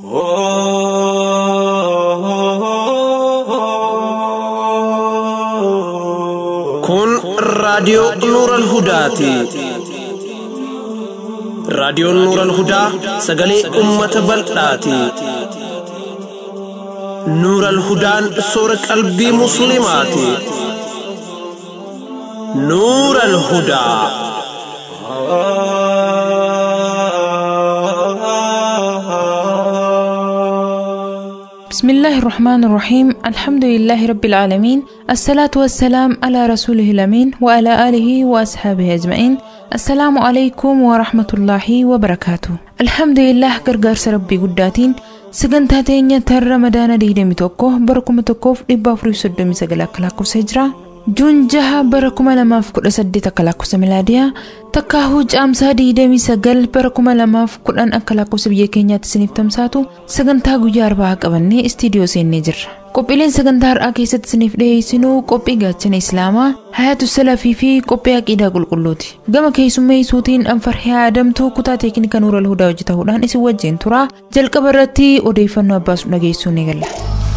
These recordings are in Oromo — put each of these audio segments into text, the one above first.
Kun raadiyoo Nuural Hudaati. Raadiyoon Nuural Hudaa sagalee uummata bal'aati. Nuural Hudaan soora qalbii Musliimaati. Nuural Hudaa. بسم الله الرحمن الرحيم الحمد لله رب العالمين الصلاة والسلام على رسوله الأمين وعلى آله وأصحابه أجمعين السلام عليكم ورحمة الله وبركاته الحمد لله gargaarsa ربي قداتين sagantaa teenya tan ramadaana 21 bara 1439 akka lakkoofsa hijiraa juun jaha bara 2018 akka lakkoofsa milaadiyaa takkaahuu caamsaa 29 bara 2010 akka lakkoofsa biyya keenyaatti isiniif tamsaatu sagantaa guyyaa arbaa qabannee istiidiyoo seennee jirra qophiileen sagantaa har'aa keessatti isiniif dhiyeessinuu qophii gaachana islaamaa hayatu salafii fi qophii aqiidaa qulqulluuti gama keessummeessuutiin anfarhee adamtuu kutaa teeknika nuural hudaa hojjetahuudhaan isin wajjin tura jalqaba irratti odeeffannoo abbaasu dhageessuu ni galla.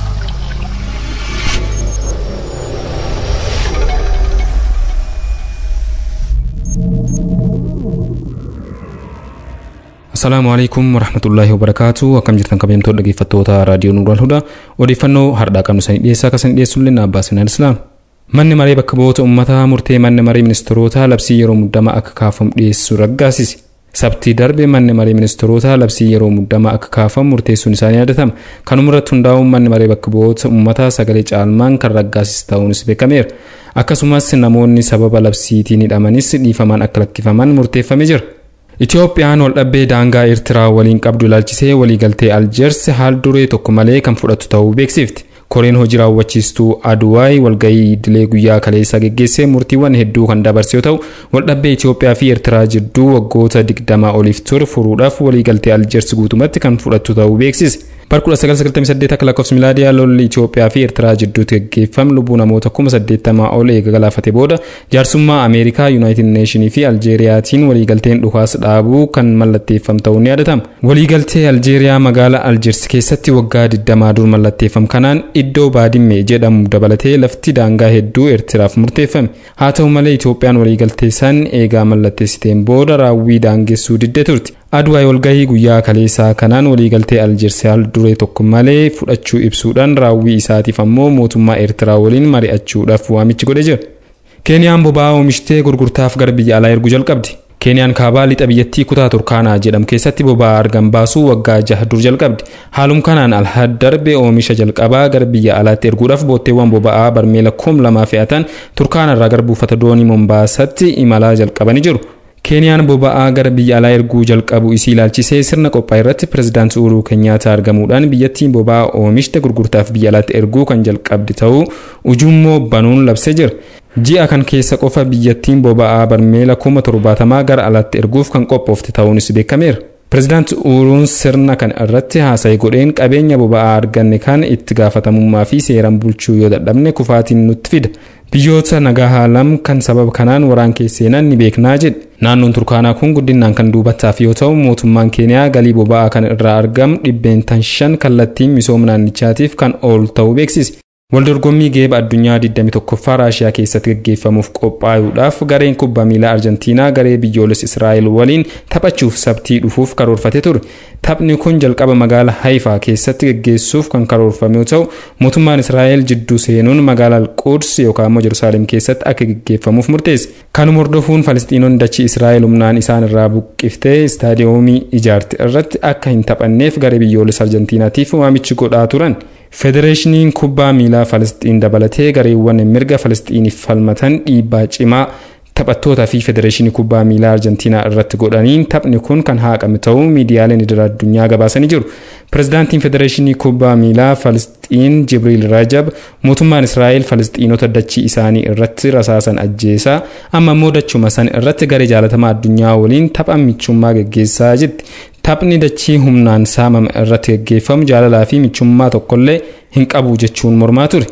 Asalaamu alaikum warahmatullaahi wabarakaatu akkam jirtan kabajamtoota dhaggeeffattoota raadiyoo Nuural Hudaa odeeffannoo hardhaa qabnu sanii dhiyeessaa akka sanii dhiyeessullee na Abbaas Minaan Islaam. Manni maree bakka bu'oota uummataa murtee manni maree ministeerotaa labsii yeroo muddamaa akka kaafamu dhiyeessuu raggaasise. Sabtii darbe manni maree ministeerotaa labsii yeroo muddamaa akka kaafamu murteessuun isaanii yaadatama. Kanuma irratti hundaa'uun manni maree bakka bu'oota uummataa sagalee caalmaan kan raggaasise ta'uunis beekameera. Akkasumas namoonni sababa labsiitiin hidhamanis dhiifamaan akka lakkifaman murteeffamee jira. Itiyoophiyaan waldhabbee daangaa Eertiraa waliin qabdu ilaalchisee waliigaltee Aljeers haal duree tokko malee kan fudhatu ta'uu beeksifti. Koreen hojii raawwachiistuu Aduwaay walgahii idilee guyyaa kaleessaa geggeessee murtiiwwan hedduu kan dabarse yoo ta'u, waldhabbee Itiyoophiyaa fi Eertiraa jidduu waggoota digdamaa oliif ture furuudhaaf waliigaltee Aljeers guutumatti kan fudhatu ta'uu beeksise. Bara 1998 akka lakkoofsa milaadiyaa lolli Itiyoophiyaa fi Eertiraa jidduutti gaggeeffame lubbuu namoota kuma saddeettamaa ol eega galaafate booda jaarsummaa Ameerikaa, Yuunaayitid Neeshinii fi Aljeeriyaatiin waliigalteen dhukaasa dhaabuu kan mallatteeffame ta'uun ni yaadatama. Waliigaltee Aljeeriyaa magaalaa Aljeers keessatti waggaa 20 dur mallatteeffame kanaan iddoo baadimmee jedhamu dabalatee lafti daangaa hedduu Eertiraaf murteeffame. Haa ta'u malee Itiyoophiyaan waliigaltee san eegaa mallatteessiteen booda raawwii daangessuu diddee turte. Aduwaay walgahii guyyaa kaleessaa kanaan waliigaltee Aljeers haal duree tokko malee fudhachuu ibsuudhaan raawwii isaatiif ammoo mootummaa Eertiraa waliin mari'achuudhaaf waamicha godhe jira. Keeniyaan boba'aa oomishtee gurgurtaaf gara biyya alaa erguu jalqabdi. Keeniyaan kaabaa lixa biyyattii kutaa Turkaanaa jedhamu keessatti boba'aa argan baasuu waggaa jaha dur jalqabdi. Haaluma kanaan alhad darbe oomisha jalqabaa gara biyya alaatti erguudhaaf bootteewwan boba'aa barmeela kum lamaa fe'atan Turkaanarraa gara buufata doonii Mombaasatti imalaa jalqabanii jiru. Keeniyaan boba'aa gara biyya alaa erguu jalqabu isii ilaalchisee sirna qophaa irratti pirezidaantii Uhuruu Keenyaataa argamuudhaan biyyattiin boba'aa oomishte gurgurtaaf biyya alaatti erguu kan jalqabdi ta'uu ujummoo banuun labsee jira. Ji'a kan keessa qofa biyyattiin boba'aa barmeela kuma torbaatamaa gara alaatti erguuf kan qophoofte ta'uunis beekameera. Pireezidaanti Uhuruun sirna kan irratti haasa'e godheen qabeenya boba'aa arganne kan itti gaafatamummaa fi seeraan bulchuu yoo dadhabne kufaatiin nutti fida. Biyyoota nagaa haalam kan sababa kanaan waraan keesseenan ni beeknaa jedhe. Naannoon Turkaanaa kun guddinaan kan duubataaf yoo ta'u mootummaan Keeniyaa galii boba'aa kan irraa argamu dhibbeentan shan kallattiin misooma naannichaatiif kan oolu ta'uu beeksise. Waldorgommii geeba addunyaa 21ffaa Raashiyaa keessatti gaggeeffamuuf qophaa'uudhaaf gareen kubbaa miilaa Arjentiinaa garee biyyoolessa Israa'el waliin taphachuuf sabtii dhufuuf karoorfate ture. Taphni kun jalqaba magaalaa Haifaa keessatti gaggeessuuf kan karoorfame yoo ta'u, mootummaan Israa'el jidduu seenuun magaalaa Quds yookaan immoo Yerusaalem keessatti akka gaggeeffamuuf murteesse. Kanuma hordofuun Falisxiinonni dachii Israa'el humnaan isaan irraa buqqiftee istaadiyoomii ijaarte irratti akka hin taphanneef garee biyyoolessa Arjentiinaatiif waamichi godhaa turan. Federeeshiniin kubbaa miilaa Falisxiin dabalatee gareewwan mirga Falisxiiniif falmatan dhiibbaa cimaa taphattootaa fi federeeshinii kubbaa miilaa Arjentiinaa irratti godhaniin taphni kun kan haqame ta'uu miidiyaaleen idil addunyaa gabaasanii jiru. Pireezidaantiin federeeshinii kubbaa miilaa Falisxiin Jibriil Rajab mootummaan Israa'el Falisxiinota dachii isaanii irratti rasaasan ajjeesaa amma immoo dachuma san irratti garee jaalatamaa addunyaa waliin tapha michummaa gaggeessaa jirti. Taphni dachii humnaan saamame irratti gaggeeffamu jaalalaa fi michummaa tokkollee hin qabu jechuun mormaa ture.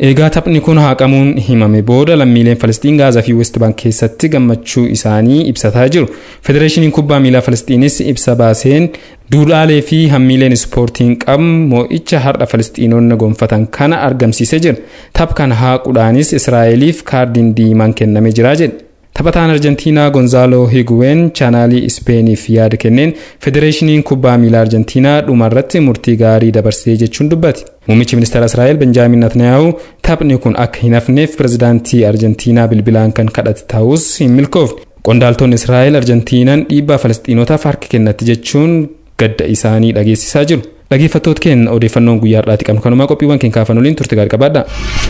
Eegaa taphni kun haqamuun himame booda lammiileen Falastiin Gaazaa fi West Bank keessatti gammachuu isaanii ibsataa jiru. Federeeshiniin kubbaa miilaa Falastiinis ibsa baaseen duudhaalee fi hammiileen ispoortiin qabu moo'icha har'a Falastiinonni gonfatan kana argamsiisee jira. Tapha kana haaquudhaanis Israa'eliif kaardiin diimaan kennamee jira jedhe. Taphataan Arjentiinaa Gonzaaloo Higuween chaanaalii Ispeeniif yaada kenneen Federeeshiniin kubbaa miilaa Arjentiinaa dhumarratti murtii gaarii dabarsee jechuun dubbate. Muummichi ministeera Israa'el Benjaamin Natniyaahu taphni kun akka hin hafneef pirezidaantii Arjentiinaa bilbilaan kan kadhate ta'us hin milkoofne. Qondaaltonni Israa'el Arjentiinaan dhiibbaa Falastiinotaaf harka kennatti jechuun gadda isaanii dhageessisaa jiru. Dhaggeeffattoota keenya odeeffannoon guyyaa har'aati qabnu kanumaa qophiiwwan keenya kaafan waliin turte gaarii qabaadha.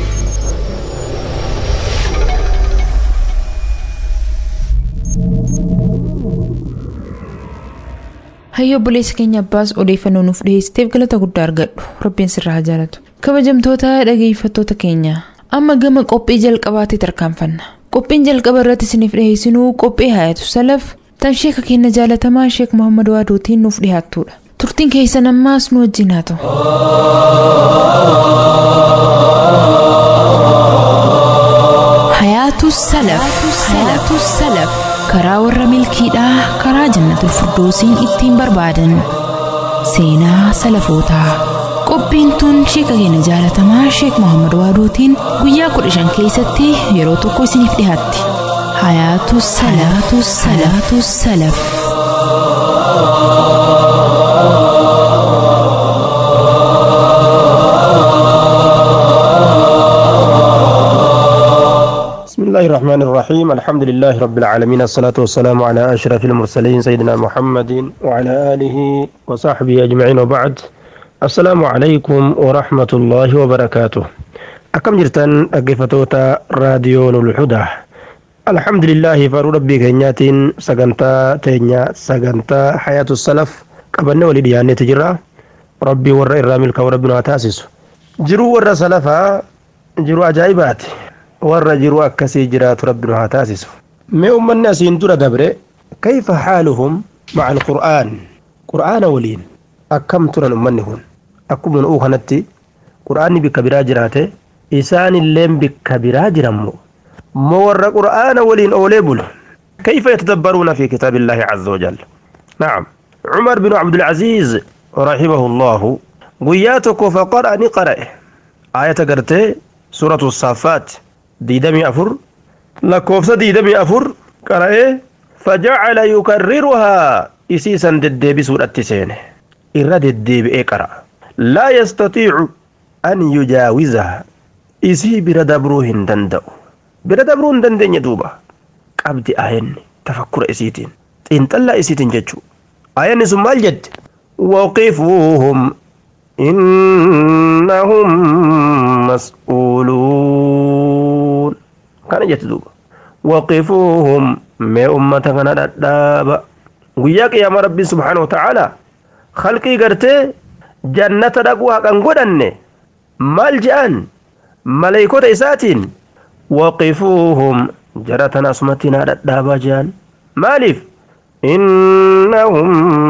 Hayyo obboleessa keenya abbaas odeeffannoo nuuf dhiyeessiteef galata guddaa argadhu rabbiin sirraa haa jaalatu kabajamtoota dhageeffattoota keenya amma gama qophii jalqabaatti tarkaanfanna qophiin jalqaba irratti isiniif dhiyeessinuu qophii hayatu salaf tan sheeka keenya jaalatamaa sheek muhammad waaduutiin nuuf dhiyaattudha turtiin keessan ammaas nu wajjin haa ta'u. hayaatu salaf hayaatu salaf karaa warra milkiidhaa karaa jannatul firdoosiin ittiin barbaadan seenaa salafootaa qophiin tun sheeka keenya jaalatamaa sheek muhammad waaduutiin guyyaa kudha shan keessatti yeroo tokko isiniif dhihaatti hayaatu salaatu salaatu salaf. بسم الله الرحمن الرحيم الحمد لله رب العالمين الصلاة والسلام على أشرف المرسلين سيدنا محمد وعلى آله وصحبه أجمعين وبعد السلام عليكم ورحمة الله وبركاته أكم جرتن أقفتوتا راديو الهدى الحمد لله فارو ربي كينيات سقنتا تينيا سقنتا حياة السلف قبلنا ولديانة تجرى ربي ور إرامي وربنا تاسس جرو ور سلفا جرو عجائبات warra jiru akkasii jiraatu rabbi nu haa taasisu mee ummanni asiin dura dabre kayfa xaaluhum maca alqur'aan qur'aana waliin akkam turan ummanni kun akkuma nu'uu kanatti qur'aanni bikka biraa jiraate isaanilleen bikka biraa jiranmo moo warra qur'aana waliin oolee bulu كيف يتدبرون في كتاب الله عز وجل نعم عمر بن عبد العزيز رحمه الله قياتك فقرأ نقرأ آية قرتي سورة الصافات ديدمي أفر لكوفسة ديدمي أفر قرأه فجعل يكررها إسيسا ددبي سورة سينه إرد الديب إقرأ لا يستطيع أن يجاوزها إسي بردبروه دندو بردبروه دندن يدوبا قبد آين تفكر إسيتين انتلا إسيتين ججو آين ثم الجد وقفوهم إنهم مسؤولون كان جتدوب وقفوهم ما أمة كان دابا وياك يا ربي سبحانه وتعالى خلقي قرتي جنة دقوها كان قدن مال جان ملايكوت إساتين وقفوهم جرتنا سمتنا دابا جان مالف إنهم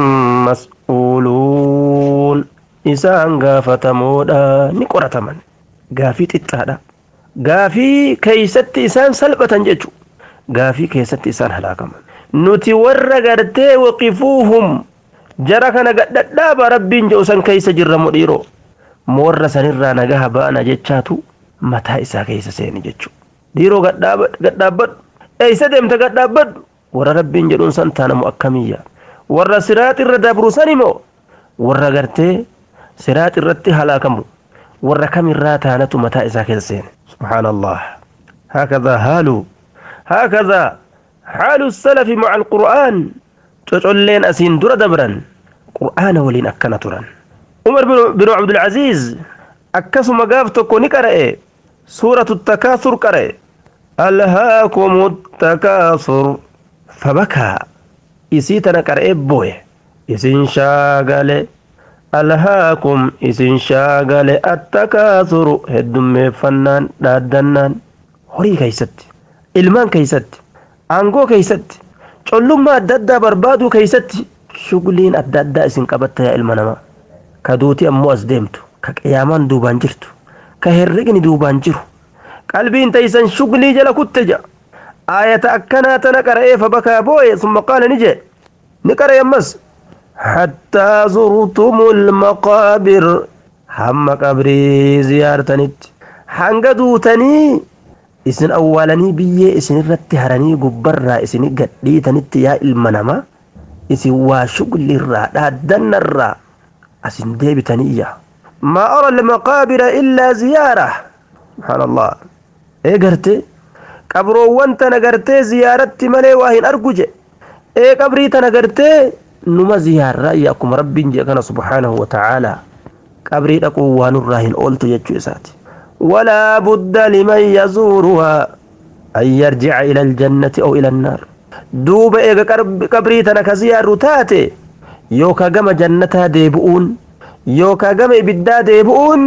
مسؤولون isaan gaafatamoodha ni qorataman gaafii xixxaadha gaafii keeysatti isaan salphatan jechu gaafii keessatti isaan halaakaman nuti warra gartee waqifuuhum jara kana gadhadhaaba rabbiin jedhu san keeysa jirra mudhiiro moorra sanirraa nagaha ba'ana jechaatu mataa isaa keeysa seeni jechu dhiiroo gadhaabbadhu eeysa deemta gadhaabbadhu warra rabbiin jedhuun san taanamu akkamiyya warra siraaxirra dabru san imoo warra gartee siraat irratti halaakamu warra kamirraa taanatu mataa isaa keessa seene subhaan allah هكذا هالو هكذا حال السلف مع القرآن تقولين أسين در دبرا قرآن ولين أكنا تران عمر بن عبد العزيز أكسو مقاف تكوني قرأ سورة التكاثر قرأ ألهاكم التكاثر فبكى إسيتنا قرأ بوي إسين شاغالي alhaakum isin shaagale attakaasuru heddummeeffannaan dhaaddannaan horii keeysatti ilmaan keeysatti aangoo keeysatti collummaa adda addaa barbaaduu keeysatti shugliin adda addaa isin qabatta yaa ilma namaa ka duuti ammoo as deemtu ka qiyaamaan duubaan jirtu ka herregni duubaan jiru qalbiin taysan shuglii jala kutte ja aayata akkanaa tana qara'ee fabakaa booye summa qaala ni jee ni qara'e ammas hattaa zurtumul maqaabir hamma qabrii ziyaartanitti hanga duutanii isin awwaalanii biyyee isinirratti haranii gubbarraa isini gadhiitanitti yaa ilma namaa isin waa shuglirraa dhaaddannarraa asin deebitanii yaa ما أرى المقابر إلا زيارة سبحان الله إيه قرتي قبرو وانت نقرتي زيارتي ملي واهن أرقج إيه قبري تنقرتي نما زيارة ياكم ربي جاكنا سبحانه وتعالى قبري تقو وانراهن أولت يجو إساتي ولا بد لمن يزورها أن يرجع إلى الجنة أو إلى النار دوب إيه قبري تنكزيار تاتي يوكا قم جنتها ديبؤون yookaa gama ibiddaa deebi'uun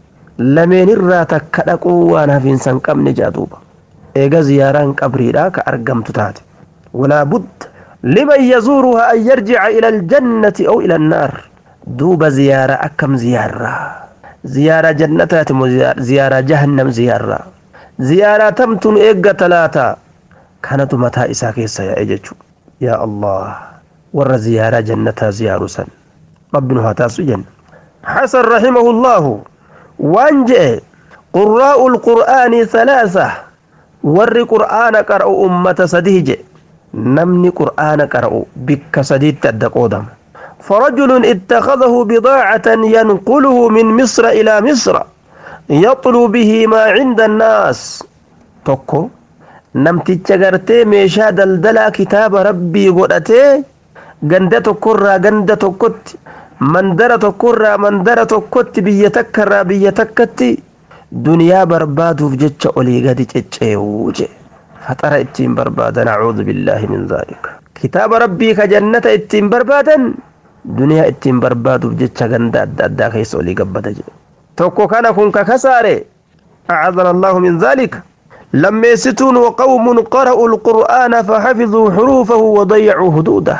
lameen irraa takka dhaquu waan hafiinsa hin qabne jaaduuba eega ziyaaraan qabriidha ka argamtu taate walaa budda liman yazuuruha an yarjica ila aljannati aw ila annaar duuba ziyaaraa akkam ziyaarraa ziyaaraa jannataati moo ziyaaraa jahannam ziyaarraa ziyaaraa tamtun eegga talaataa kanatu mataa isaa keessa yaa'e jechuu yaa allah warra ziyaaraa jannataa ziyaaru san rabbinu haa taasisu jenna حسن رحمه الله وانجئ قراء القرآن ثلاثة ور قرآن قرأ أمة سديج نمني قرآن قرأ بك سديد تدقودم فرجل اتخذه بضاعة ينقله من مصر إلى مصر يطلو به ما عند الناس توكو نمتي تشغرتي ميشا دلدلا كتاب ربي قرأتي غندا توكورا غندا توكوت mandara tokkorraa mandara tokkotti biyya takkarraa biyya takkatti duniyaa barbaaduuf jecha olii gadi cecceewuu je faxara ittiin barbaadan acuudhu billaahi min zaalik kitaaba rabbii ka jannata ittiin barbaadan duniyaa ittiin barbaaduuf jecha ganda adda addaa keessa olii gabbada je tokko kana kun ka kasaare أعاذنا الله من ذلك لما يستون وقوم قرأوا القرآن فحفظوا حروفه وضيعوا حدوده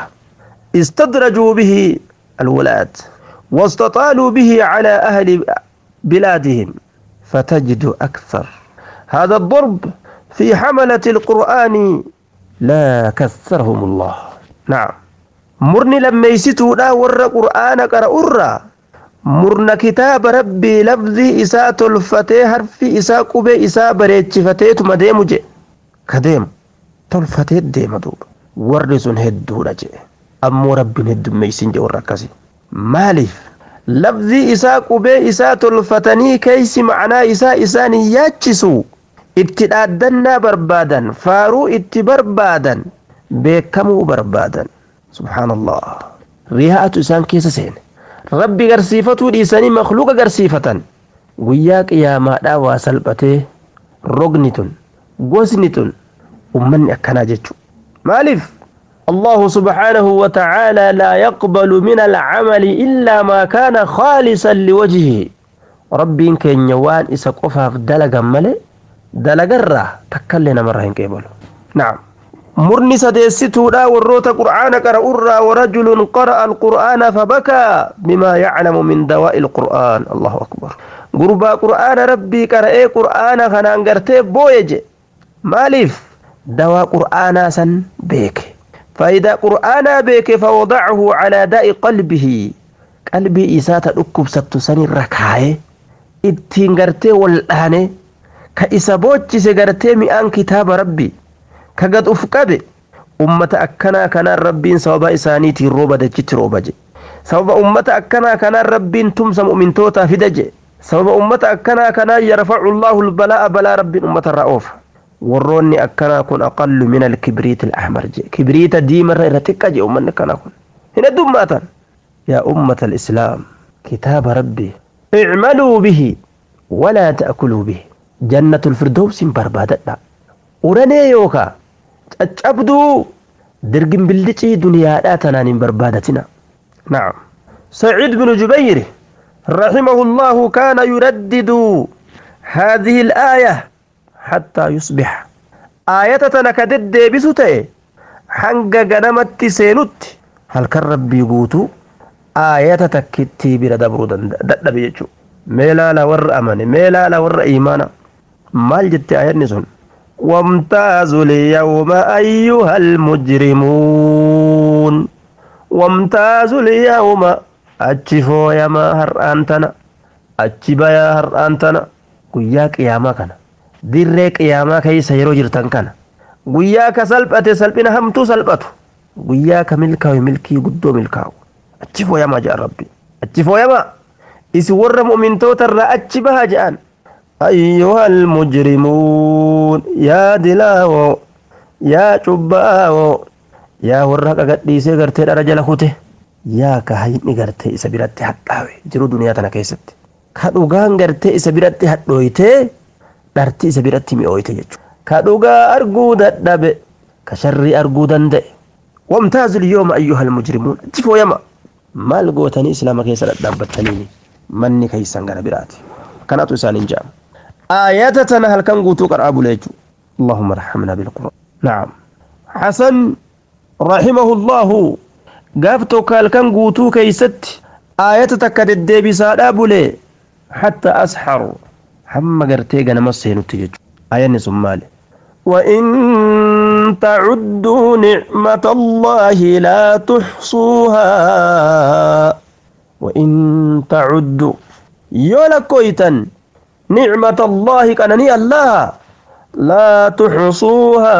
استدرجوا به الولاة واستطالوا به على أهل بلادهم فتجد أكثر هذا الضرب في حملة القرآن لا كثرهم الله نعم مرني لما يستوا لا ور قرآن قرأ مرن كتاب ربي لفظي إساء تلفتي حرفي إساء قبي إساء بريتش فتيت مديم جي كديم تلفتي ديم دوب ورسون هدو رجي ammoo rabbiin heddummeeysin jedhu warra akkasii maaliif lafzii isaa qubee isaa tolfatanii keeysi macnaa isaa isaan hin yaachisu itti dhaaddannaa barbaadan faaruu itti barbaadan beekamuu barbaadan subhaanallah riyaa'atu isaan keessa seene rabbi garsiifatuu dhiisanii makluuqa garsiifatan guyyaa qiyaamaadhaa waa salphatee rogni tun gosni tun ummanni akkanaa jechu maaliif الله سبحانه وتعالى لا يقبل من العمل إلا ما كان خالصا لوجهه ربي كن يوان إسا قفا في دلقا ملي دلقا را تكلنا مرة قبل نعم مرني سديستو لا وروت قرآن قرأ ورجل قرأ القرآن فبكى بما يعلم من دواء القرآن الله أكبر قربا قرآن ربي قرأ قرآن خنان قرتي بويج مالف دواء قرآن سن بيك فإذا قرآنا بك فوضعه على داء قلبه قلبي إساتا أكب ستساني ركاي ittiin gartee wal'aane ka isa boochise gartee mi'aan kitaaba rabbi ka gad uf qabe ummata akkanaa kanaan rabbiin sababa isaaniitiin rooba dachitti rooba je sababa ummata akkanaa kanaan rabbiin tumsa mu'mintootaa fida je sababa ummata akkanaa kanaan yarfacu llaahu lbalaa'a balaa rabbiin ummata irraa oofa warroonni akkanaa kun aqallu min alkibriiti alahmar je kibriita diimarra irra xiqqa je ummanni akkanaa kun hin heddummaatan yaa ummata alislaam kitaaba rabbii اعملوا به ولا تأكلوا به جنة الفردوس بربادة ورني يوكا تأبدو درقم بالدتي دنيا لا تنان بربادتنا نعم سعيد بن جبير رحمه الله كان يردد هذه الآية حتى يصبح آية تنكدد بسوتي حنق قنمت سينت هل كان ربي قوتو aayata takkitti bira dabruu dadhabe jechuudha mee laala warra amane mee laala warra imaana maal jette ayatni sun وامتازوا اليوم أيها المجرمون وامتازوا اليوم أتشفوا يا ما هر أنتنا أتشبا يا هر أنتنا قياك يا ما كان dirree qiyaamaa keessa yeroo jirtan kana guyyaa ka salphate salphina hamtuu salphatu guyyaa ka milkaa'u milkii guddoo milkaa'u achi fooyamaa jedhan rabbi achi fooyamaa isin warra mu'mintoota irraa achi baha jedhan أيها المجرمون يا دلاو يا شباو يا ورق قديسي غرتي رجل خوته يا كهيني غرتي سبيرتي حقاوي جرو دنيا تنا كيست كدوغان غرتي سبيرتي حدويته دارتي سبيرتي ميويته جچو كدوغا ارغو ددبه كشري ارغو دنده وامتاز اليوم ايها المجرمون جفو يما مال غوتني اسلام كيس دبتني مني كيسان غنا براتي كانت سالين جام آيات هل كان قوتو قرأ بليجو اللهم ارحمنا بالقرآن نعم حسن رحمه الله قافتو قال كان قوتو كيست آيات تكاد الدبي سادا بلي حتى أسحر حما قرتي قنا مسينو تججو آية نسمالي وإن تعدوا نعمة الله لا تحصوها وإن تعدوا يولا كويتن نعمة الله كانني الله لا تحصوها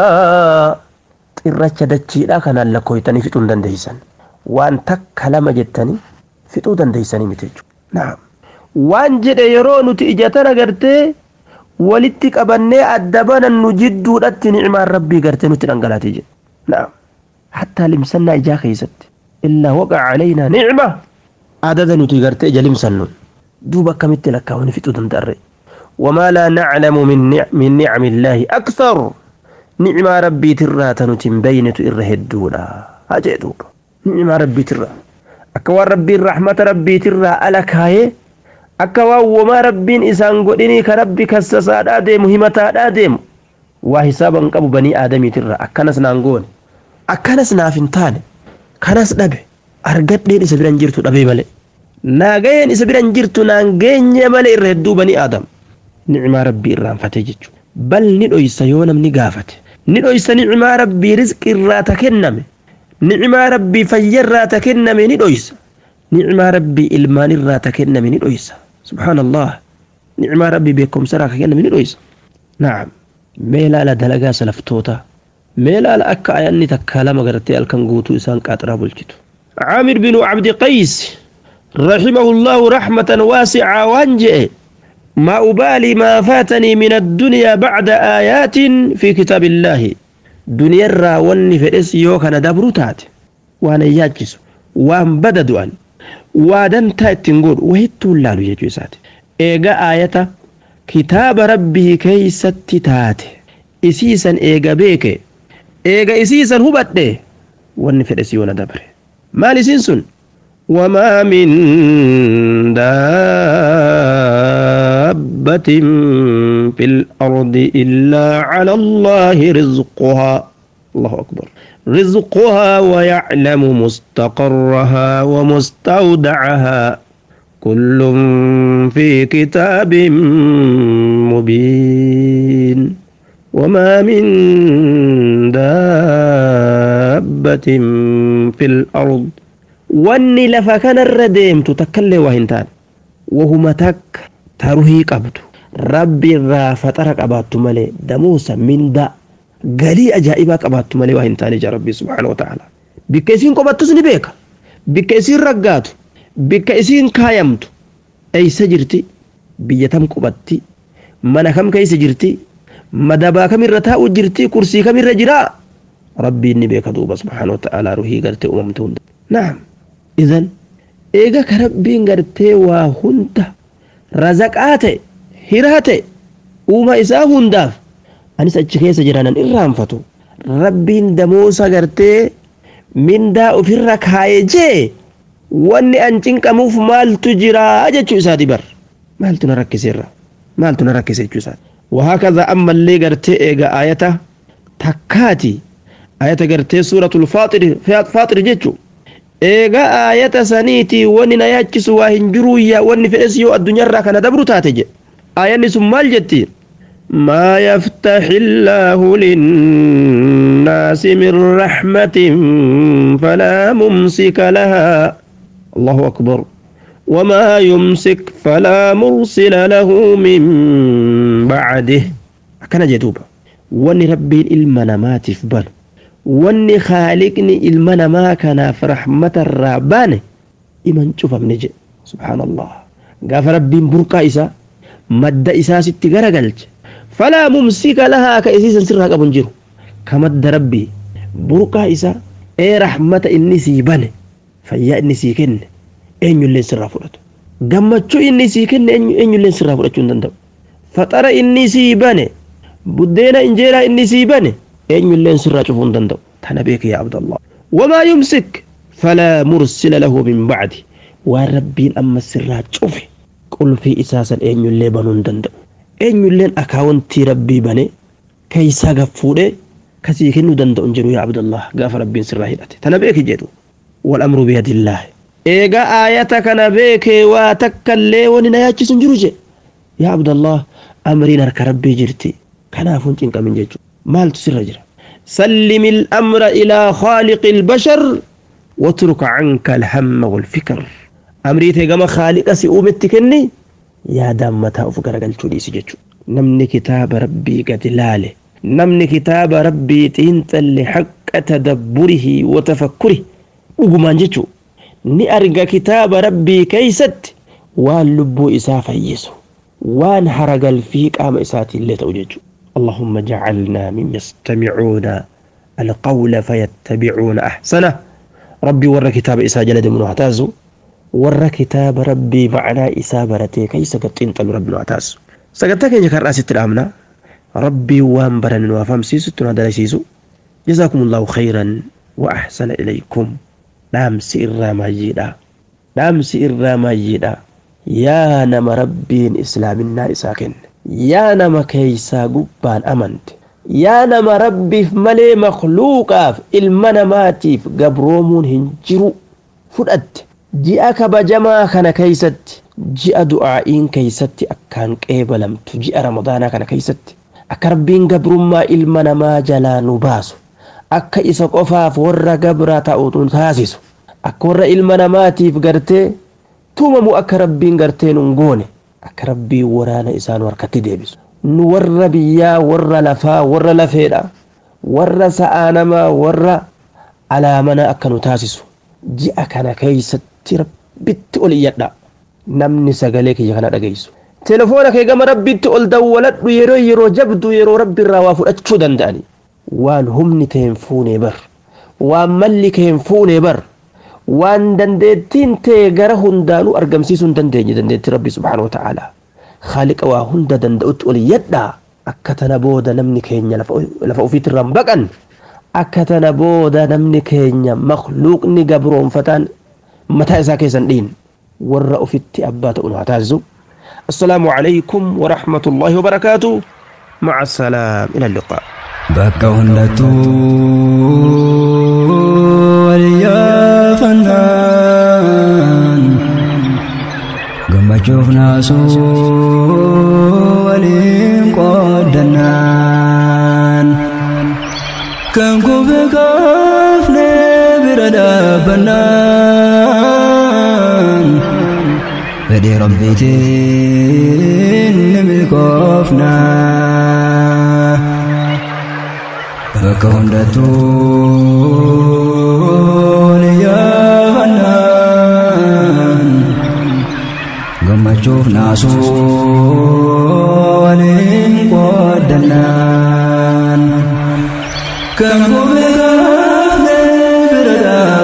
irracha dachiidha kanaan lakkoytanii fixuu dandeeysan waan takka lama jettanii fixuu dandeeysanii miti jechuudha naam waan jedhe yeroo nuti ijatan agartee walitti qabannee adda banannu jidduudhatti nicmaan rabbii gartee nutti dhangalaatee jedhe naam hattaa limsannaa ijaa keeysatti illaa waqa calaynaa nicma adada nuti gartee ija limsannuun دوب كمت لك ونفت دندر وما لا نعلم من نعم, من نعم الله أكثر نعم ربي ترى تنتم بينة إرهدونا أجي دوب نعم ربي ترى أكوى ربي الرحمة ربي ترى ألك هاي أكوى وما ربي إسان قدني كربي كسساد آدم مهمة آدم وحسابا قبو بني آدمي ترى أكنس نانقون أكنس نافنتان كنس نبي أرقد لين إسبران جرتو نبي ملئ naagayeen isa biran jirtu naan geenye malee irra hedduu banii aadam nicmaa rabbii irraanfatee jechuudha bal ni dhoysa yoo namni gaafate ni dhoysa nicmaa rabbii rizqi irraa ta kenname nicmaa rabbii fayya irraa ta kenname ni dhoysa nicmaa rabbii ilmaan irraa ta kenname ni dhoysa subhaanallah nicmaa rabbii beekumsa irraa ka kenname ni dhoysa naam mee laala dalagaa salaftoota mee laala akka ayanni takkaa lama gartee halkan guutuu isaan qaaxiraa bulchitu عامر بن عبد قيس رحمه الله رحمة واسعة وانجئ ما أبالي ما فاتني من الدنيا بعد آيات في كتاب الله دنيا الرا وني فإس يوكنا دبروتات وانا ياجس وان بددوا أن وادن تاتنقول وهيتو اللالو يجوسات إيغا آية كتاب ربه كي ستتات إسيسا إيغا بيك إيغا إسيسا هبت وني فإس يونا دبر مالي سنسن وما من دابة في الأرض إلا على الله رزقها الله أكبر رزقها ويعلم مستقرها ومستودعها كل في كتاب مبين وما من دابة في الأرض wanni lafa kanarra deemtu takkallee waa hin taane wahuma takka taruhii qabdu rabbi irraa faxara qabaattu malee damuusa mindaa galii ajaa'ibaa qabaattu malee waa hin taane ija rabbii subhaanahu wa ta'ala bikka isiin qophattus ni beeka bikka isiin raggaatu bikka isiin kaayamtu eeysa jirti biyya tam quphatti mana kam keeysa jirti madabaa kamirra taa'u jirti kursii kamirra jiraa rabbiin ni beeka duuba subhaanahu wa ta'ala ruhii gartee uumamte hunda naam idan eega ka rabbiin gartee waa hunda razaqaa ta'e hiraa ta'e uuma isaa hundaaf anis achi keessa jiranan irraanfatu rabbiin damoosa gartee mindaa ofirra kaaye jee wanni an cinqamuuf maaltu jiraa jechuu isaati bar maaltu na rakkiseerra maaltu na rakkise jechuu isaati وهكذا أما اللي قرتي إيجا آية تكاتي آية قرتي سورة الفاطر فاطر جيتشو eega aayata saniitii wanni na yaachisu waa hin jiruuyya wanni fedhes yoo addunyaarraa kana dabru taate jedhe aayanni sun maal jetti ما يفتح الله للناس من رحمة فلا ممسك لها الله أكبر وما يمسك فلا مرسل له من بعده كان جدوبا واني ربي المنا ما تفبل واني خالقني المنا ما كان في رحمة الرابان إمن شوف منجي سبحان الله قاف ربي برقا إسا مد إسا ستي غرقلت فلا ممسك لها كإسيسا سرها قبن جيرو كمد ربي برقا إسا إيه رحمة إني سيباني فيا إني سيكن eenyulleen sirraa fudhatu gammachuu inni sii kenne eenyulleen sirraa fudhachuu hin danda'u faxara inni sii bane buddeena injeeraa inni sii bane eenyulleen sirraa cufuu hin danda'u tana beeke yaa abdallah wamaa yumsik falaa mursila lahu min bacdi waan rabbiin amma sirraa cufe qulfii isaa san eenyullee banuu hin danda'u eenyulleen akaawuntii rabbii bane keeysaa gaffuudhe kasii kennuu danda'u hin jiru yaa abdallah gaafa rabbiin sirraa hidhate tana beeki jedhu والأمر بيد الله eega aayata kana beekee waa takkallee wani na yaachisu hin jiru jedhe yaa abdallah amriin harka rabbii jirti kanaafuu hin cinqamin jechu maaltu sirra jira سلم الأمر إلى خالق البشر واترك عنك الهم والفكر أمري تيغما خالق سيؤمت كني يا دام متى أفكر قلت لي سججو نمني كتاب ربي قد لاله نمني كتاب ربي تنتل حق تدبره وتفكره وقمان ججو ni arga kitaaba rabbii keeysatti waan lubbuu isaa fayyisu waan haragalfii qaama isaatiillee ta'u jechu اللهم جعلنا من يستمعون القول فيتبعون أحسنه ربي ور كتاب إسا جلد من اعتازو ور كتاب ربي معنى إسا برتي كي سقطين طل ربي اعتازو سقطتك يجي رأس التلامنا ربي وان برن وفهم سيسو تنادى سيسو جزاكم الله خيرا وأحسن إليكم dhaamsi irraa maayyiidha dhaamsi irraa maayyiidha yaa nama rabbiin islaaminaa isaa kenne yaa nama keeysaa gubbaan amante yaa nama rabbiif malee makluuqaaf ilma namaatiif gabroomuun hin jiru fudhatte ji'a kabajamaa kana keeysatti ji'a du'aa'iin keeysatti akkaan qeebalamtu ji'a ramadaanaa kana keeysatti akka rabbiin gabrummaa ilma namaa jalaa nu baasu akka isa qofaaf warra gabra ta'u taasisu akka warra ilma namaatiif gartee tumamu akka rabbiin gartee nun goone akka rabbiin waraana isaa nu harkatti deebisu nu warra biyyaa warra lafaa warra lafeedha warra sa'aa namaa warra alaamana akka nu taasisu ji'a kana keeysatti rabbitti ol iyyadha namni sagalee kiyya kana dhageessu telefoona kee gama rabbitti ol dawwaladhu yeroo yeroo jabdu yeroo rabbi irraa waa fudhachuu danda'ani waan humni kee hin fuune bar waan malli kee hin fuune bar waan dandeettiin tee gara hundaanuu argamsiisuu hin dandeenye dandeettii rabbi subhaanahu wata'aalaa khaaliqa waa hunda danda'utti ol yadhaa akka tana booda namni keenya lafa ofiitirraan baqan akka tana booda namni keenya makluuqni gabroonfataan mataa isaa keessan dhiin warra ofitti abbaa ta'u nu haa taasisu السلام عليكم ورحمة الله وبركاته مع السلام إلى اللقاء bakka hundattuu waliyyaafannaan gammachuuf naasuu waliin qooddannaan kan kufe kaafne bira dhaabbannaan fedhii rabbiitiin ni milkoofnaa bakka hundattuu ni yaafannaan gammachuuf naasuu waliin qooddannaan kan kufe kaafne bira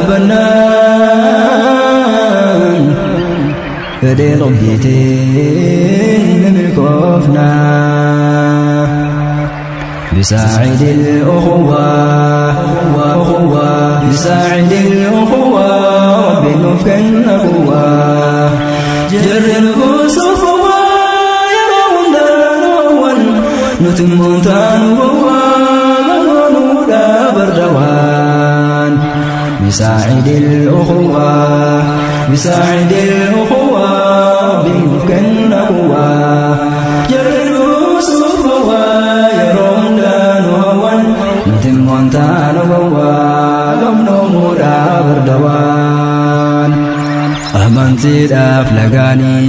dhaabbannaan fedhii rabbiitiin ni milkoofnaa بساعد الأخوة وأخوة بساعد الأخوة رب نفك النبوة جر الغصف يرون دانوان نتم تانوان نودا بردوان بساعد الأخوة بساعد الأخوة بمكن قوة جرلوا صفوة يرون دانوان نتم وانتان قوة قمنا مورا بردوان أمانتي داف لغاني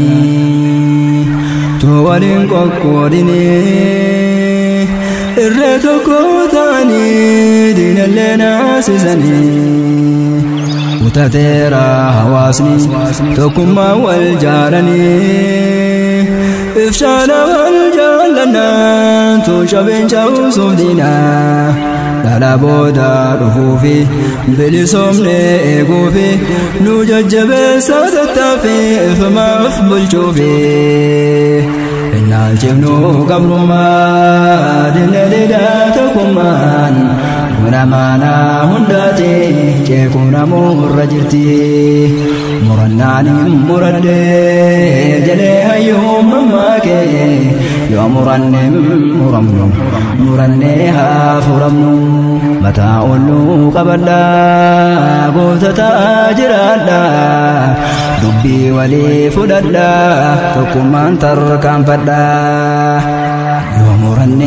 توالين قوقوديني irree tokko ta'anii diinallee naasisanii utateera hawaasni tokkummaa wal jaalanii ifshaana wal jaallannaan tuushabeen cabsuuf diinaa dhala booda dhufuufi bilisoomne eeguufi nu jajjabeessa tattaafi ifamaaf bulchuufi Innaalchifnu qabrummaa dinne didaa tokkummaan Muna maanaa hundaati ceekuu namuurra jirti Murannaan hin muradde jedhee hayyuun mammaakee Yoo muranne muramnu murannee haa furamnu Mataa olluu qabadhaa gootataa jiraadhaa dubbii walii fudhadhaa tokkummaan tarkaanfadhaa yoo muranne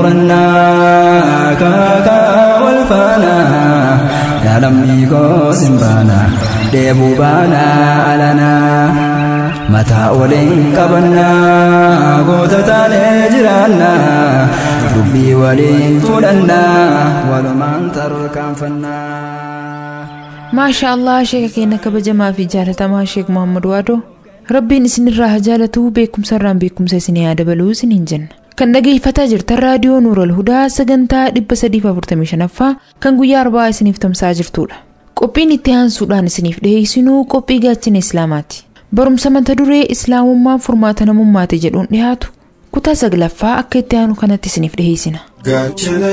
murannaa kaakaa wal faanaa yaalamni koosin baanaa deebuu baanaa alanaa mataa waliin qabannaa goota taanee jiraannaa dubbii waliin fudhannaa walumaan tarkaanfannaa. maasha allah sheeka keenya kabajamaa fi jaalatamaa sheek muhammad waadoo rabbiin isinirraa haa jaalatuu beekumsa irraan beekumsa isinii haa dabaluu isiniin jenna kan dhageeffataa jirtan raadiyoo nuural hudaa sagantaa 345ffaa kan guyyaa arbaa isiniif tamsa'aa jirtudha qophiin itti aansuudhaan isiniif dhiheessinuu qophii gaachana islaamaati barumsa mata duree islaamummaan furmaata namummaati jedhuun dhiyaatu kutaa saglaffaa akka itti aanu kanatti isiniif dhiheessina. gaachana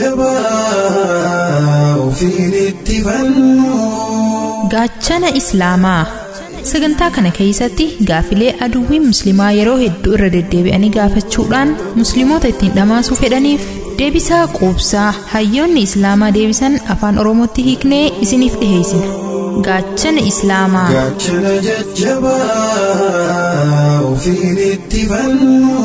jajjabaa ofiin itti fannu. gaachana islaamaa sagantaa kana keessatti gaafilee aduwwiin musliimaa yeroo hedduu irra deddeebi'anii gaafachuudhaan musliimoota ittiin dhamaasuu fedhaniif deebisaa quubsaa hayyoonni islaamaa deebisan afaan oromootti hiiknee isiniif dhiheessina gaachana islaamaa gaachana jajjabaa ofiin itti fannu.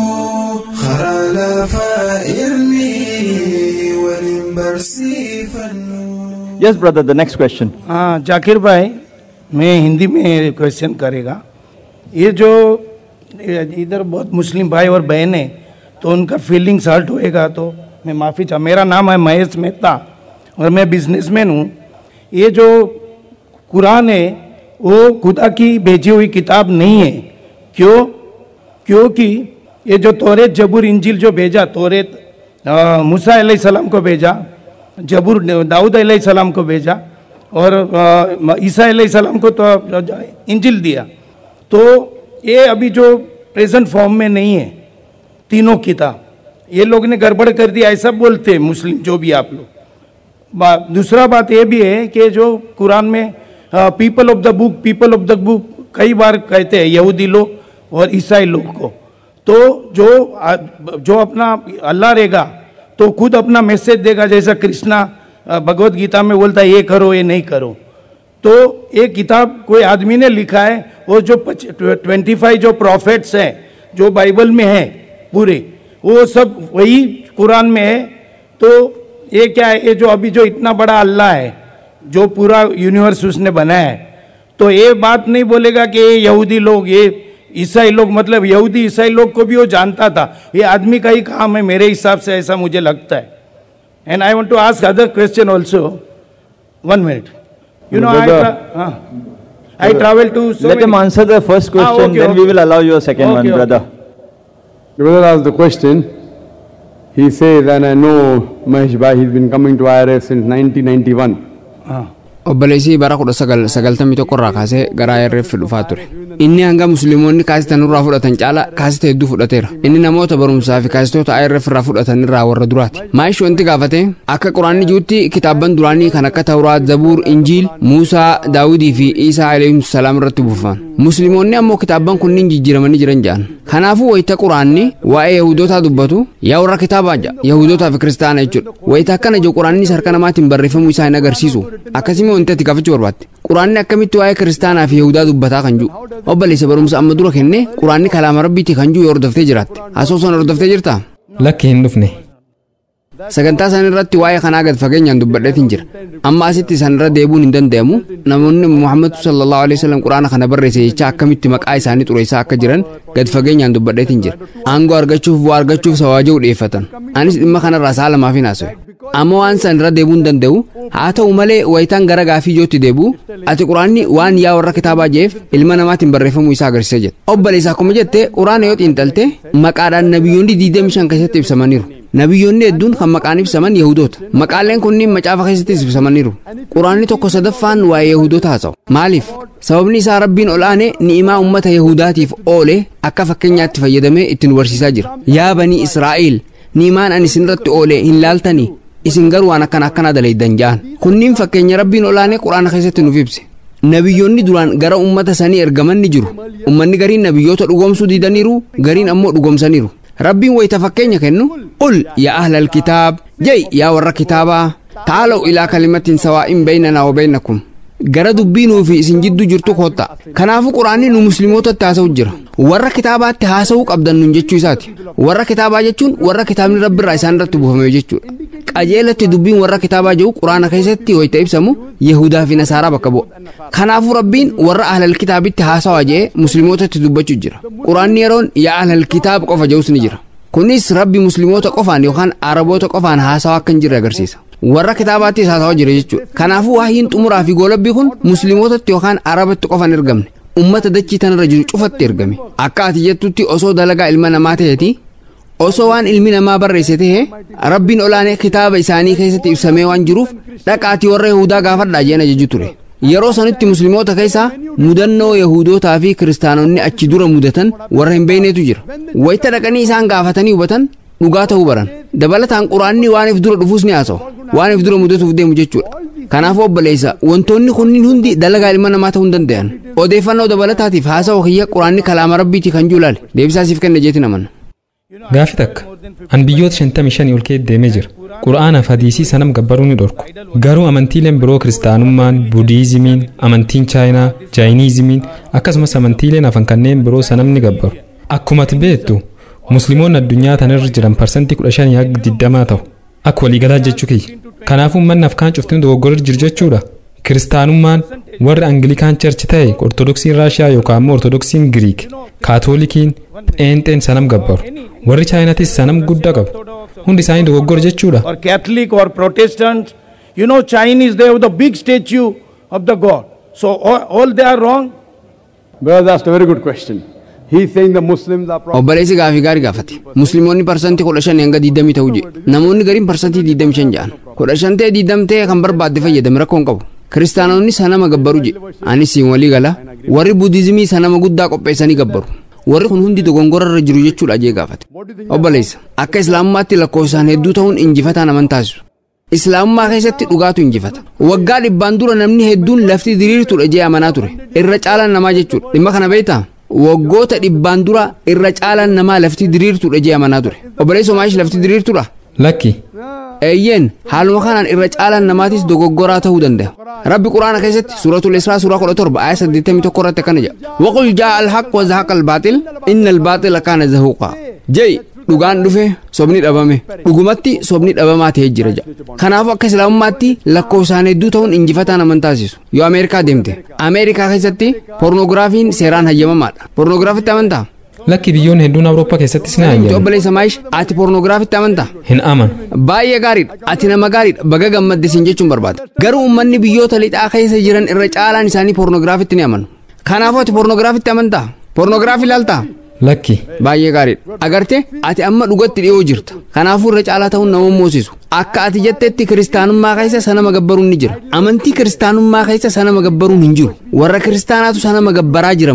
karaa lafaa irni waliin barsiifannu. Yes, brother, the next question. हाँ जाकिर भाई मैं हिंदी में क्वेश्चन करेगा ये जो इधर बहुत मुस्लिम भाई और बहन है तो उनका फीलिंग्स हर्ट होएगा तो मैं माफ़ी चाह मेरा नाम है महेश मेहता और मैं बिजनेसमैन हूँ ये जो कुरान है वो खुदा की भेजी हुई किताब नहीं है क्यों क्योंकि ये जो तोरेत जबूर इंजिल जो भेजा तोरेत अ, मूसा सलाम को भेजा जबूर दाऊद सलाम को भेजा और अ, ईसा सलाम को तो इंजिल दिया तो ये अभी जो प्रेजेंट फॉर्म में नहीं है तीनों किताब ये लोग ने गड़बड़ कर दिया ऐसा बोलते हैं मुस्लिम जो भी आप लोग बा- दूसरा बात ये भी है कि जो कुरान में people of the book people of the book कई बार कहते हैं यहूदी लोग और ईसाई लोग को तो जो आ- जो अपना अल्लाह रहेगा तो खुद अपना मैसेज देगा जैसा कृष्णा अ, भगवत गीता में बोलता है ये करो ये नहीं करो तो ये किताब कोई आदमी ने लिखा है वो जो ट्वेंटी फाइव जो प्रॉफिट्स हैं जो बाइबल में है पूरे वो सब वही कुरान में है तो ये क्या है ये जो अभी जो इतना बड़ा अल्लाह है जो पूरा यूनिवर्स उसने बनाया है तो ये बात नहीं बोलेगा कि ये यहूदी लोग ये ईसाई लोग मतलब यहूदी ईसाई लोग को भी वो जानता था ये आदमी का ही काम है मेरे हिसाब से ऐसा मुझे लगता है and I want to ask other question also one minute you know I Brother. I travel to Let him answer the first question, okay, then we okay. will allow you a second Okay, one, okay. brother. The brother asked the question. He says, and I know Mahesh Bhai, he's been coming to IRF since 1991. हाँ obboleessii bara kudha sagal sagaltamii tokko irraa kaasee gara IRF dhufaa ture inni hanga musliimoonni kaasita nurraa fudhatan caala kaasita hedduu fudhateera inni namoota barumsaa fi kaasitoota IRF irraa fudhatan irraa warra duraati maayish wanti gaafate akka quraanni jirutti kitaabban duraanii kan akka tawraat zabuur injiil muusaa daawudii fi iisaa alayhim salaam irratti buufan musliimoonni ammoo kitaabban kunniin jijjiiramanii jiran jedhan kanaafuu wayita quraanni waa'ee yahudootaa dubbatu yaa warra kitaabaa jedha yahudootaa fi kiristaana jechuudha wayita akkana jiru quraannis harka namaatiin barreeffamuu isaa hin agarsiisu akkasimi wanti ati gaafachuu barbaadde quraanni akkamitti waa'ee kiristaanaa fi yahudaa dubbataa kan jiru obboleessa barumsa amma dura kenne quraanni kalaama rabbiiti kan jiru yoo hordoftee jiraatte asoosan hordoftee jirtaa lakki hin dhufne sagantaa san irratti waa'ee kanaa gad fageenyaan dubbadheetiin jira amma asitti san irra deebuun hin danda'amu namoonni muhammad sallallahu alaihi wasallam quraana kana barreesse jecha akkamitti maqaa isaanii xureessaa akka jiran gad fageenyaan dubbadheetiin jira aangoo argachuuf bu'aa argachuuf sawaaja'uu dhiyeeffatan anis dhimma kanarraa sa'a lamaaf hin haasa'e amma waan san irra deebuun danda'u haa ta'u malee wayitaan gara gaafii ijootti deebi'u ati quraanni waan yaa warra kitaabaa jeef ilma namaatiin barreeffamuu isaa agarsiisa jedha obboleessa akkuma jette quraana yoo xiinxalte maqaadhaan nabiyyoonni 25 keessatti ibsamaniiru nabiyyoonni hedduun kan maqaan ibsaman yahudoota maqaaleen kunniin macaafa keessattis ibsamaniiru quraanni tokko sadaffaan waa'ee yahudoota haasa'u maaliif sababni isaa rabbiin ol aanee ni'imaa ummata yahudaatiif oole akka fakkeenyaatti fayyadamee ittiin barsiisaa jira yaa banii israa'el ni'imaan ani isinirratti oole hin laaltanii isin garuu waan akkana akkanaa dalaydan ja'an kunniin fakkeenya rabbiin ol aanee quraana keessatti nuuf ibse nabiyyoonni duraan gara ummata sanii ergaman ni jiru ummanni gariin nabiyyoota dhugoomsuu didaniiru gariin ammoo dhugoomsaniiru rabbiin wayita fakkeenya kennu qul yaa ahlal kitaab jay yaa warra kitaabaa taalaw ilaa kalimatin sawaa'in baynanaa wa baynakum gara dubbii nuufi isin jidduu jirtu kootta kanaafuu quraanni nu musliimootatti haasa'u jira warra kitaabaatti haasa'uu qabdan nun jechuu isaati warra kitaabaa jechuun warra kitaabni rabbiirraa isaan irratti buufame jechuudha qajeelatti dubbiin warra kitaabaa jiru quraana keessatti wayita ibsamu yahudaa fi nasaaraa bakka bu'a kanaafuu rabbiin warra ahlal kitaabitti haasawaa jee musliimootatti dubbachuu jira quraanni yeroon yaa ahlal kitaab qofa jedhus ni jira kunis rabbi musliimoota qofaan yookaan araboota qofaan haasawaa akka hin jirre agarsiisa warra kitaabaattis haasawaa jira jechuudha kanaafuu waahiin xumuraa fi goolabbii kun musliimootatti yookaan arabatti qofaan ergamne ummata dachii tanarra jiru cufatti ergame akka ati jettutti osoo dalagaa ilma namaa ta'eeti osoo waan ilmi namaa barreesse ta'e rabbiin olaanee kitaaba isaanii keessatti ibsamee waan jiruuf dhaqaatii warra yahudaa gaafadhaa jeen ajaju ture yeroo sanitti musliimoota keessaa mudannoo yahudootaa fi kiristaanonni achi dura mudatan warra hin beeknetu jira wayita dhaqanii isaan gaafatanii hubatan dhugaa ta'uu baran dabalataan quraanni waan if dura dhufuus ni haasa'u waan if dura mudatuuf deemu jechuudha kanaafuu obboleessa wantoonni kunniin hundi dalagaa ilma namaa ta'uu hin danda'an odeeffannoo dabalataatiif haasa'u kiyya quraanni kalaama rabbiiti kan jiru laale deebisaasiif kenna jeetiin amanna. Gaafi takka an biyyoota 55 ol keessa deemee jira. Qura'aanaaf hadiisii sanam gabbaruu ni dhorku. Garuu amantiileen biroo kiristaanummaan, budiizimiin, amantiin chaayinaa, jaayiniizimiin akkasumas amantiileen hafan kanneen biroo sanam ni gabbaru. Akkuma ati beektu musliimoonni addunyaa tanarra jiran parsantii 15 hanga 20 ta'u. Akka waliigalaa jechuu kiyya. Kanaafuu manni afkaan cuftiin dogoggorri jiru jechuudha. Kiristaanummaan warri Angilikaan Church ta'e Ortodoksiin Raashiyaa yookaan immoo Ortodoksiin Giriik, Kaatoolikiin, Pheenxeen sanam gabbaru. Warri Chaayinaatis sanam guddaa qabu. Hundi isaanii dogoggora jechuudha. or Catholic or Protestant. You know, Chinese, they have the big statue of the God. So all, all they are wrong. Brother asked a very good question. He's saying the Muslims are probably. obboleessi gaafii gaarii gaafate musliimoonni parsantii kudha shan hanga diidamii ta'uu jedhe namoonni gariin parsantii diidamii shan jedhan kudha shan ta'e diidam ta'e kan barbaadde fayyadame rakkoon qabu kiristaanonni sanama gabbaru jedhe anis siin walii gala warri budiizimii sanama guddaa qopheessanii gabbaru warri kun hundi dogongorarra jiru jechuudha jee gaafate obboleessa akka islaamummaatti lakkoofsaan hedduu ta'uun injifataa naman taasisu islaamummaa keessatti dhugaatu injifata waggaa dhibbaan dura namni hedduun lafti diriirtuudha jee amanaa ture irra caalaan namaa jechuudha dhimma kana beektaa waggoota dhibbaan dura irra caalaan namaa lafti diriirtuudha jee amanaa ture obboleessa maayish lafti diriirtuudha Lakki eeyyeen haaluma kanaan irra caalaan namaatis dogoggoraa ta'uu danda'a rabbi quraana keessatti suuratul israa suuraa kudha torba aaya saddeettamii tokko irratti akkana jedha waqul jaa alhaq wa zahaqa albaaxil inna albaaxila kaana zahuuqa jei dhugaan dhufe sobni dhabame dhugumatti sobni dhabamaa ta'ee jira jedha kanaafuu akka islaamummaatti lakkoofsaan hedduu ta'uun injifataa naman taasisu yoo ameerikaa deemte ameerikaa keessatti pornogiraafiin seeraan hayyamamaadha pornogiraafitti amantaa lakki biyyoonni hedduun Awurooppaa keessattis ni Ati hayyamu. obboleessa maayish ati pornogiraafitti amantaa Hin amanu. baay'ee gaariidha ati nama gaariidha baga gammaddisiin jechuun barbaada garuu uummanni biyyoota lixaa keessa jiran irra caalaan isaanii pornogiraafitti ni amanu kanaafuu ati pornogiraafitti amantaa pornoogiraafii ilaaltaa Lakki baay'ee gaariidha agarte ati amma dhugatti dhiyoo jirta kanaafuu irra caalaa ta'uun nama moosisu akka ati jettetti kiristaanummaa keessa sanama gabbaruun ni jira amantii kiristaanummaa keessa sanama gabbaruun hin jiru warra kiristaanaatu sanama gabbaraa jira malee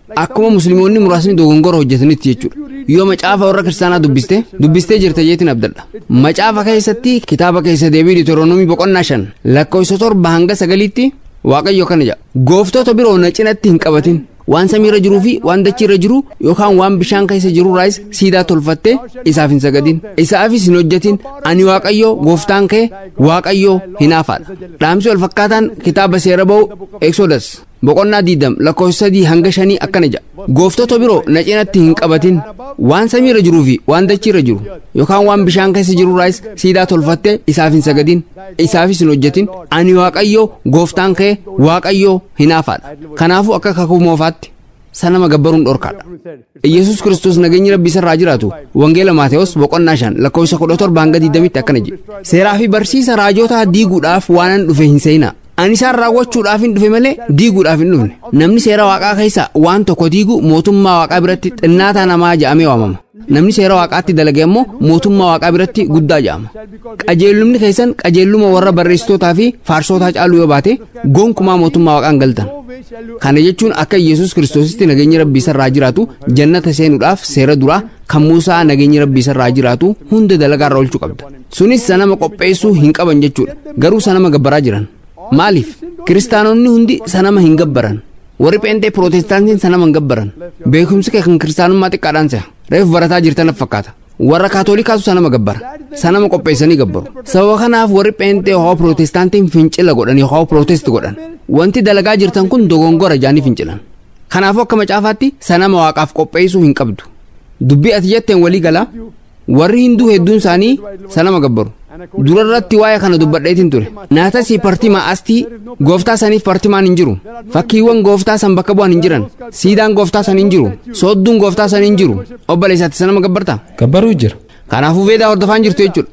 akkuma musliimoonni muraasni dogongora hojjetanitti jechuudha yoo macaafa warra kiristaanaa dubbiste dubbistee jirta jeetiin abdadha macaafa keessatti kitaaba keessa deebii diitoronomii boqonnaa shan lakkoofsa torba hanga sagaliitti waaqayyo kana jedha gooftota biroo na cinatti hin qabatin waan samiirra jiruu fi waan dachiirra jiru yookaan waan bishaan keessa jirurraayis siidaa tolfattee isaaf hin sagadin isaafis hin hojjetin ani waaqayyo gooftaan kee waaqayyo hinaafaadha dhaamsi wal fakkaataan kitaaba seera ba'u eksodas boqonnaa diidam lakkoofsa sadii hanga shanii akkana jedha gooftota biroo na cinatti hin qabatin waan samiirra jiruu fi waan dachiirra jiru yookaan waan bishaan keessa jirurraayis siidaa tolfattee isaaf hin sagadin isaafis hin hojjetin ani waaqayyo gooftaan kee waaqayyo hinaafaadha kanaafuu akka kakuu moofaatti sanama gabbaruun dhorkaadha yesus kiristoos nageenyi rabbii isarraa jiraatu wangeela maateewos boqonnaa shan lakkoofsa kudha torba hanga diidamitti akkana jedhe seeraa fi barsiisa raajotaa diiguudhaaf waanan dhufe hin seenaa ani isaan raawwachuudhaaf hin dhufe malee diiguudhaaf hin dhufne namni seera waaqaa keessa waan tokko diigu mootummaa waaqaa biratti xinnaataa namaa jedhamee waamama namni seera waaqaatti dalage ammoo mootummaa waaqaa biratti guddaa jedhama qajeellumni keessan qajeelluma warra barreessitootaa fi faarsootaa caaluu yoo baate gonkumaa mootummaa waaqaan galtan kana jechuun akka yesus kiristoositti nageenyi rabbii isarraa jiraatu jannata seenuudhaaf seera duraa kan muusaa nageenyi rabbii isarraa jiraatu hunda dalagaarra oolchuu qabda sunis sanama qopheessuu hin qaban jechuudha garuu sanama gabbaraa jiran maaliif kiristaanonni hundi sanama hin gabbaran warri pheenxee pirootestaantiin sanama hin gabbaran beekumsi kee kan kiristaanummaa xiqqaadhaan se'a reefu barataa jirtan fakkaata warra kaatoolikaatu sanama gabbara sanama qopheessanii gabbaru sababa kanaaf warri pheenxee hoo pirootestaantiin fincila godhan yoo pirootest godhan wanti dalagaa jirtan kun dogongora jaanii fincilan kanaafuu akka macaafaatti sanama waaqaaf qopheessuu hin qabdu dubbii ati jetteen walii galaa warri hinduu hedduun isaanii sanama gabbaru durarratti waa'ee kana dubbadheetiin ture naatasii partimaa astii gooftaa saniif partimaan hin jiru fakkiiwwan gooftaa san bakka bu'an hin jiran siidaan gooftaa san hin jiru soodduun gooftaa san hin jiru obboleessaatti sanama gabbarta gabbaruu jira kanaafuu veedaa hordofaan jirtu jechuudha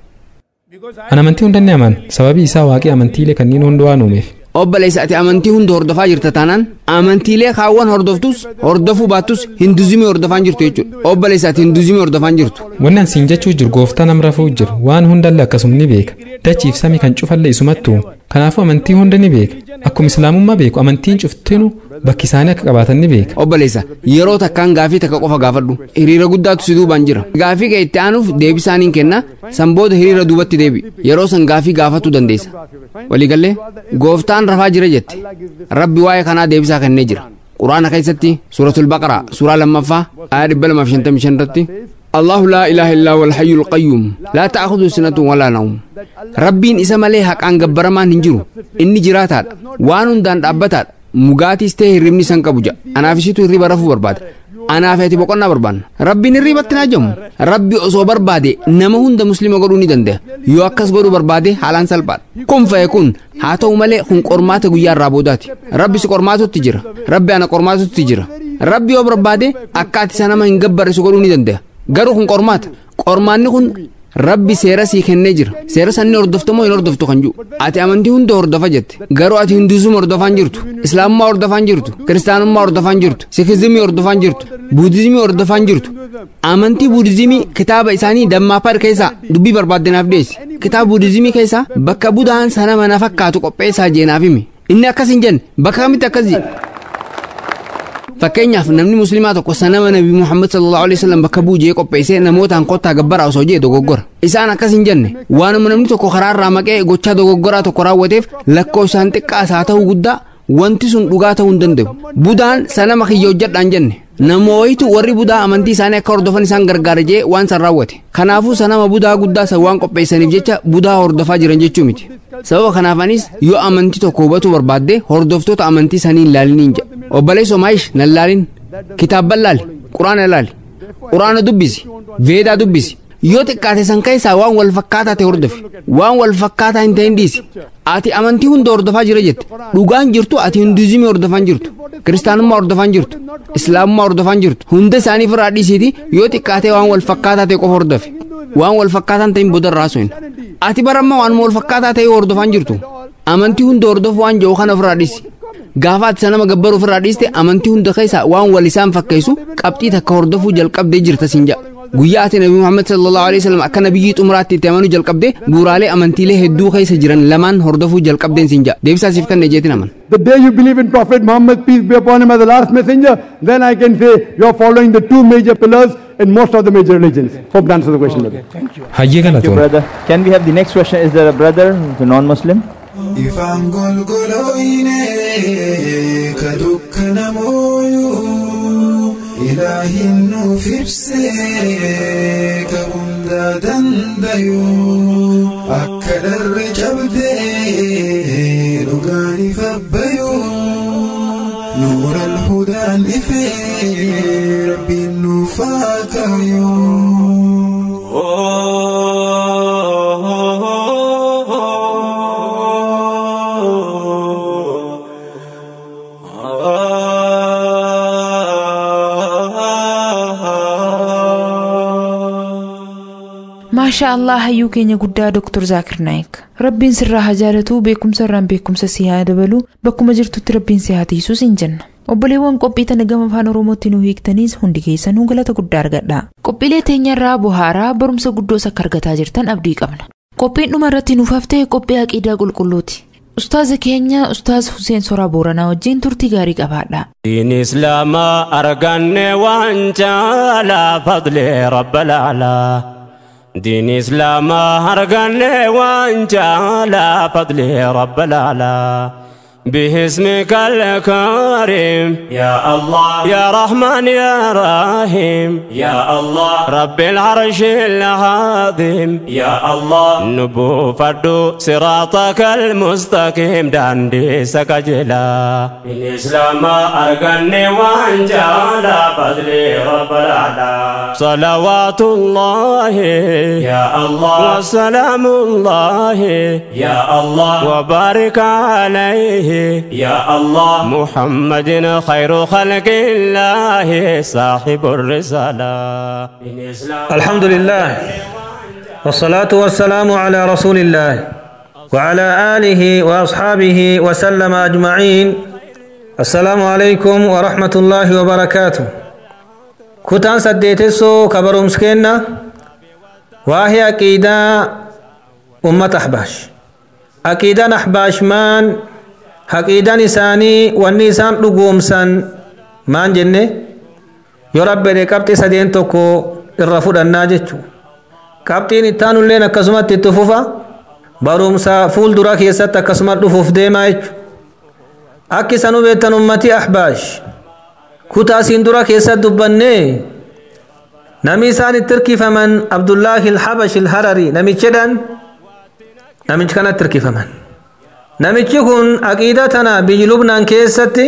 an amantii hundanni aman sababii isaa waaqii amantiilee kanneen hunda waan uumeef obboleessa ati amantii hunda hordofaa jirta taanaan amantiilee kaawwan hordoftus hordofuu baattus hinduzimii hordofaan jirtu jechuudha obboleessa ati hinduzimii hordofaan jirtu wanni an siin jechuu jiru gooftaan am rafuu jiru waan hundallee akkasuma ni beeka dachiif samii kan cufalle isumattuu kanaafuu amantii hunda ni beeka akkuma islaamummaa beeku amantiin cuftinu bakki isaanii akka qabaatan ni beeka obboleessa yeroo takkaan gaafii takka qofa gaafadhu hiriira guddaatu si duubaan jira gaafii kee itti aanuuf deebisaaniin kenna san booda hiriira duubatti deebi yeroo san gaafii gaafachuu dandeessa waliigallee gooftaan rafaa jira jette rabbi waa'ee kanaa deebisaa kennee jira quraana keessatti suuratul baqaraa suuraa lammaffaa ayaa dhibba lamaaf shantamii shan irratti الله لا إله إلا هو الحي القيوم لا تأخذه سنة ولا نوم ربين إسا ملي حق أن جبر ما ننجرو إني جراتات وانون دان أبتات مغاتي استيه رمني سنك بوجا أنا في شتو ريبا رفو برباد أنا فاتي بقنا بربان ربي نريبا تناجم ربي أصو بربادي نما هند مسلم قروني دنده يو أكس قرو بربادي حالان سلبات كن فيكون هاتو ملي خن قرمات قيار رابوداتي ربي سقرماتو تجرى ربي أنا قرماتو تجرى ربي أو بربادي أكاتي سنما هنقبر سقروني دنده garuu kun qormaata qormaanni kun rabbi seera sii kennee jira seera sanni hordoftu moo hin hordoftu kan jiru ati amantii hunda hordofa jette garuu ati hinduuzumii hordofaan jirtu islaamummaa hordofaan jirtu kiristaanummaa hordofaan jirtu sikizimii hordofaan jirtu buudizimii hordofaan jirtu amantii buudizimii kitaaba isaanii dammaapar keessaa dubbii barbaaddanaaf dhiyeessi kitaaba buudizimii keessaa bakka budaan sana mana fakkaatu qopheessaa jeenaaf himi inni akkas hin jenne bakka kamitti akkas fakkeenyaaf namni musliimaa tokko sanama nabi muhammad sallallahu alaihi wasallam bakka buujee qopheessee namootaan kottaa gabbaraa osoo jee dogoggora isaan akkas hin jenne waanuma namni tokko karaarraa maqee gochaa dogoggoraa tokko raawwateef lakkoofsaan xiqqaas haa ta'uu guddaa wanti sun dhugaa ta'uu hin danda'u budaan sanama kiyya hojjedhaan jenne namooyitu warri budaa amantii isaanii akka hordofan isaan gargaara jee waan san raawwate kanaafuu sanama budaa guddaa san waan qopheessaniif jecha budaa hordofaa jiran jechuu miti sababa kanaafanis yoo amantii tokko hubachuu barbaadde hordoftoota amantii sanii hin laaliniin jedha obboleessa maayish nan laalin kitaabban laali quraana laali quraana dubbisi veedaa dubbisi yoo xiqqaate san keessaa waan wal fakkaataa ta'e hordofi waan wal fakkaataa hin ta'in dhiisi ati amantii hunda hordofaa jira jette dhugaan jirtu ati hinduuzimii hordofaan jirtu kiristaanummaa hordofaan jirtu islaamummaa hordofaan jirtu hunda isaanii irraa dhiisiiti yoo xiqqaate waan wal fakkaataa ta'e qofa hordofi waan wal fakkaataan ta'in booda irraa sun ati baramma waan wal fakkaataa ta'e hordofaan jirtu amantii hunda hordofu waan jedhu kana ofirraa dhiisi gaafa ati sanama gabbaru ofirraa dhiiste amantii hunda keessa waan wal isaan fakkeessu qabxii takka hordofuu jalqabdee jirta siin jedha guyyaa ati nabi muhammad sallallahu alaihi wasallam akka nabiyyii xumuraatti itti amanuu jalqabde bu'uuraalee amantiilee hedduu keessa jiran lamaan hordofuu jalqabdeen siin jedha deebisaasiif kan jeetin aman The day you believe in Prophet Muhammad, peace be upon him, as the last messenger, then I can say you are following the two major pillars in most of the major religions. Hope that answers the question. brother. hayyee Thank you, galatoon brother. Can we have the next question? Is there a brother who's a non-Muslim? ifaan golgolooyne ka dukkanamooyuu ilaahin nuuf ibsee ka hundaa dandayuu akka dharre cabdee dhugaan ifabbayuu nuura alhudaan ifee rabbiin nuuf haa maashaa allah hayyuu keenya guddaa doktor zaakir naayik rabbiin sirraa haa jaalatuu beekumsa irraan beekumsa si haa dabaluu bakkuma jirtutti rabbiin si haa tiisuu siin jenna obboleewwan qophii tana gama afaan oromootti nu hiiktaniis hundi keessanuu galata guddaa argadha qophiilee teenya irraa buhaaraa barumsa guddoos akka argataa jirtan abdii qabna qophiin dhuma irratti nuuf haftee qophii aqiidaa qulqulluuti ustaaza keenya ustaaz Huseen Soraa Booranaa wajjin turtii gaarii qabaadha. دين إسلام أرقني وانجالا فضل رب الأعلى دين إسلام أرقني وانجالا فضل رب الأعلى باسمك الكريم يا الله يا رحمن يا رحيم يا الله رب العرش العظيم يا الله نبو فردو صراطك المستقيم داندي سكجلا الإسلام أرقني وانجالا فضلي رب الأعلى صلوات الله يا الله وسلام الله يا الله وبارك عليه يا الله محمد خير خلق الله صاحب الرسالة الحمد لله والصلاة والسلام على رسول الله وعلى آله وأصحابه وسلم أجمعين السلام عليكم ورحمة الله وبركاته كتان سديتسو كبر مسكينة وهي أكيدا أمة أحباش أكيدا أحباش مان haqiidaan isaanii wanni isaan dhugoomsan maan jenne yoo rabbede qabxii sadeen tokko irra fudhannaa jechu qabxiin ittaanulleen akkasumatti itti fufa barumsa fuuldura keessatti akkasuma dhufuuf deemaa jechu akki isan hubeettan ummatii ahbaash kutaa siin dura keessatti dubbannee nami isaan itti hirkifaman abdullaahi ilhabash ilharari namichedhan namichi kanatti hirkifaman namichi kun aqiida tana biyyi lubnaan keessatti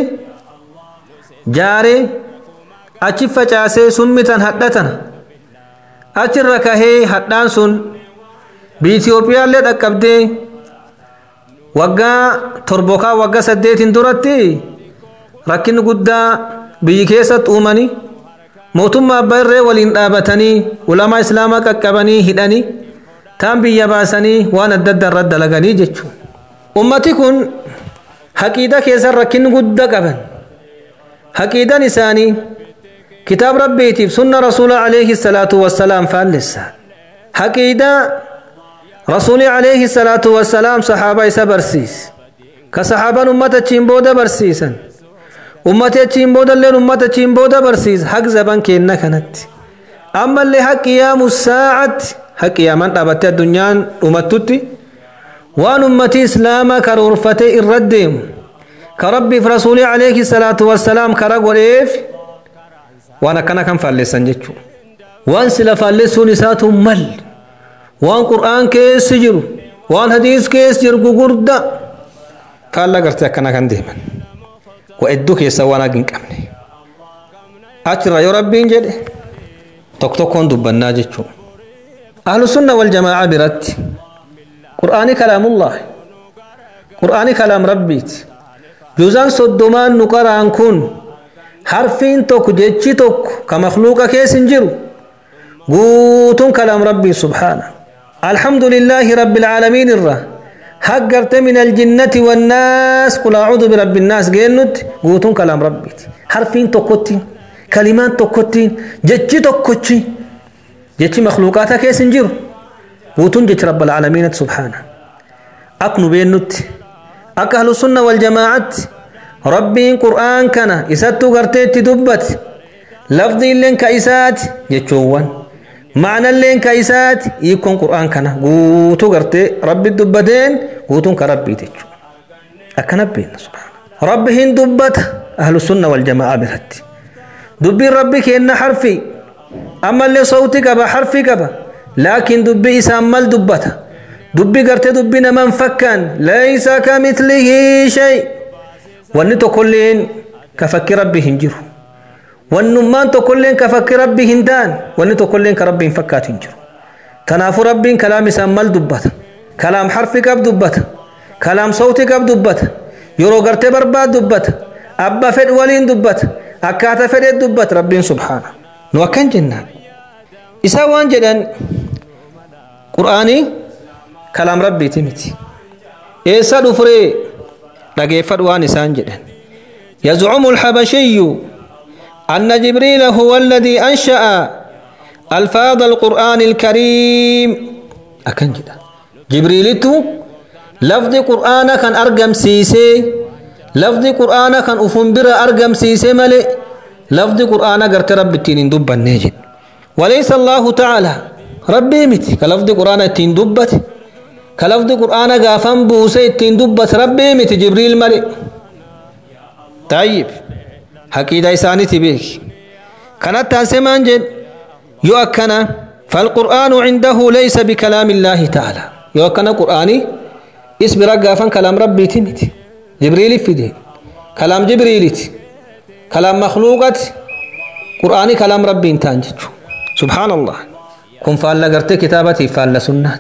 jaare achi facaasee summitan hadhatana achirra kahee hadhaan sun biyyi Itiyoophiyaallee dhaqqabdee waggaa torbokaa waggaa saddeetiin duratti rakkinni guddaa biyyi keessatti uumanii mootummaa abbaa irree waliin dhaabatanii ulamaa islaamaa qaqqabanii hidhanii taan biyya baasanii waan adda addaa irratti dalaganii jechuudha. ummati kun haqiida keessan rakkinni guddaa qaban haqiidan isaanii kitaab rabbiitiif sunna rasuula alayhi salaatu wassalaam faallessa haqiida rasuuli alayhi salaatu wassalaam sahaaba isa barsiis ka sahaaban ummata achiin booda barsiisan ummati achiin boodalleen ummata achiin booda barsiisa haq zaban keenna kanatti ammallee haq qiyaamu saacatti haq qiyaaman dhaabattee addunyaan dhumattutti waan ummati islaamaa karoorfatee irra deemu ka rabbiif rasuulii alayhi salaatu wassalaam kara godheef waan akkana kan faalleessan jechuudha waan sila faalleessuun isaatu mal waan qur'aan keessi jiru waan hadiis keessa jiru gugurda kaalla gartee akkana kan deeman waa hedduu keessa waan hagi hin qabne achirra yoo rabbiin jedhe tokko tokkoon dubbannaa jechuudha ahlu sunna wal jamaa'a biratti قرآن كلام الله قرآن كلام ربيت جزان صدمان نقران كن حرفين توك جيتشي توك كمخلوق كيس انجرو قوتون كلام ربي سبحانه الحمد لله رب العالمين الرا حقرت من الجنة والناس قل أعوذ برب الناس جنت قوتون كلام ربي حرفين توكوتين كلمات توكوتين جيتشي توكوتين jechi makluuqaata keessa hin jiru guutuun jechi rabbal aalamiinatti subhaana ak nu beennutti akka ahlu sunna wal jamaa'atti rabbiin qur'aan kana isattuu gartee itti dubbate lafdiilleen ka isaati jechoowwan ma'analleen ka isaati hiikkoon qur'aan kana guutuu gartee rabbi dubbateen guutuun ka rabbiiti jechuudha akkana beenna subhaana rabbi hin dubbata ahlu sunna wal jamaa'a biratti dubbiin rabbi kenna harfi ammallee sawti qaba harfi qaba laakiin dubbii isaan mal dubbata dubbii gartee dubbii naman fakkaan laysa kamithlihi shay wanni tokkolleen ka fakki rabbi hin jiru wannummaan tokkolleen ka fakki rabbi hin ta'an wanni tokkolleen ka rabbi hin fakkaatu hin jiru kanaafuu rabbiin kalaam isaan mal dubbata kalaam harfi qab dubbata kalaam sawti qab dubbata yeroo gartee barbaad dubbata abba fedh waliin dubbata akkaata fedhe dubbata rabbiin subhaana nu akkan jennaan isaa waan jedhan qur'aanii kalaam rabbiiti miti eessa dhufree dhageeffadhu waan isaan jedhan يزعم الحبشي أن جبريل هو الذي أنشأ ألفاظ القرآن الكريم أكن جدا جبريل لفظ قرآن كان أرقم سيسي لفظ قرآن كان أفنبر أرقم سيسي ملئ لفظ قرآن قرت رب التين دب النجد وليس الله تعالى ربي متي كلفظ قرآن التين دبت كلفظ قرآن غافن بوسي التين دبت ربي متي جبريل ملئ طيب حقيقة إساني تبيك كانت تنسمان جد يؤكنا فالقرآن عنده ليس بكلام الله تعالى يؤكنا قرآني اسم رقافا كلام ربي تمتي جبريل في دي كلام جبريل كلام مخلوقات قرآني كلام ربي انتان سبحان الله كن فال قرت كتابتي فال سنات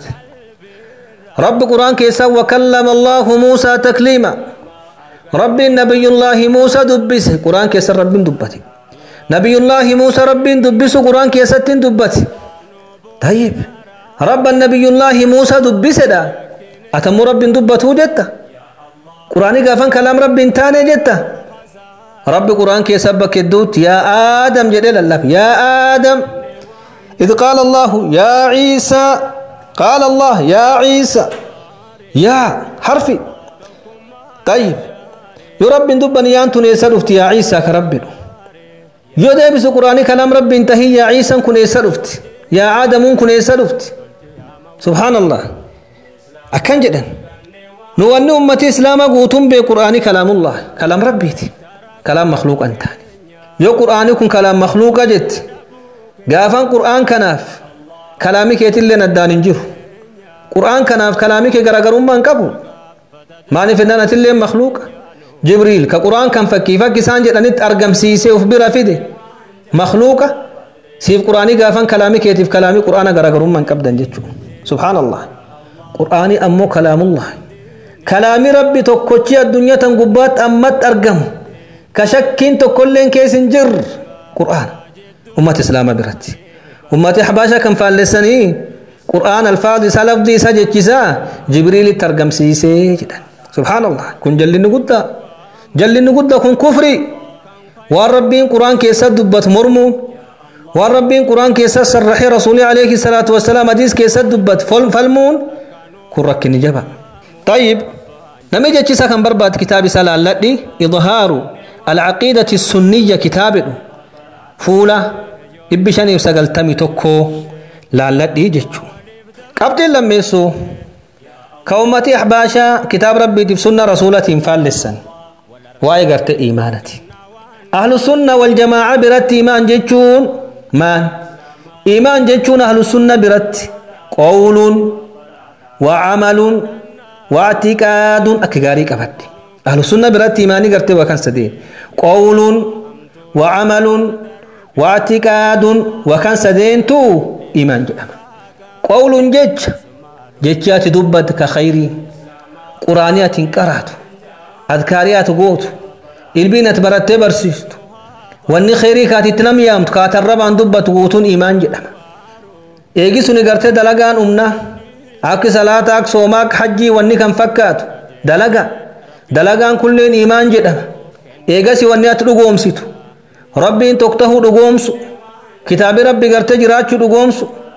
رب قرآن كيسا وكلم الله موسى تكليما رب نبي الله موسى دبس قرآن كيسا رب دبتي نبي الله موسى رب دبس قرآن كيسا دبتي طيب رب النبي الله موسى دبس دا أتم رب دبته جتا قرآن قافن كلام رب انتاني جتا رب قرآن كي سبك الدوت يا آدم جدل الله يا آدم إذ قال الله يا عيسى قال الله يا عيسى يا حرفي طيب يا رب دبني يانتو نيسرفت يا عيسى كرب يو ديبس قرآن كلام رب انتهي يا عيسى كن يسرفت يا آدم كن يسرفت سبحان الله أكن جدا نواني أمتي إسلاما قوتم بقرآن كلام الله كلام ربيتي كلام مخلوق أنت يو قرآن كن كلام مخلوق جت قافن قرآن كناف كلامي كيت اللي ندان انجر قرآن كناف كلامي كي غرغر من قبو ماني فنانة اللي مخلوق جبريل كقرآن كان فكي فكي سانجر أنت أرقم سيسي وفبرا فيدي مخلوقة سيف قرآني قافن كلامي كيتف كلامي قرآن غرغر من قبضا جتشو سبحان الله قرآني أمو كلام الله كلامي ربي توكوشي الدنيا تنقبات أمت أرقم كشكين تكلين كيس جر قرآن أمة إسلام برتي أمة حباشا كم فالسني قرآن الفاظ سلف دي سجد جسا جبريل ترجم سيسي جدا سبحان الله كن جل نقدا جل نقدا كن كفري والربين قرآن كيسا دبت مرمو والربين قرآن كيسا سرحي رسولي عليه الصلاة والسلام حديث كيسا دبت فلمون كن ركني جبا طيب نمجي جسا كان برباد كتاب سلال لدي إظهار العقيدة السنية كتاب فولا إبشاني وسقلتمي توكو لالدي جتشو قبل لما يسو كومتي أحباشا كتاب ربي دي سنة رسولة فالسن واي قرت إيمانتي أهل السنة والجماعة برت إيمان جتشون مان إيمان جتشون أهل السنة برت قول وعمل واعتقاد أكغاري كفتي أهل السنة برات إيماني قرتي وكان سدين قول وعمل واعتقاد وكان سدين تو إيمان جدام قول جج ججات دبت كخيري قرانيات قرات أذكاريات قوت البينة برات برسيست واني خيري كاتي تنم يامت كاتر ربان دبت قوتون إيمان جدام إيجي سني قرتي دلقان أمنا أكي صلاة أك صوماك حجي واني كان فكات دلقان dalagaan kulleen iimaan jedhama eegasi wanni ati dhugoomsitu rabbiin tokko tahuu dhugoomsu kitaabi rabbi gartee jiraachuu dhugoomsu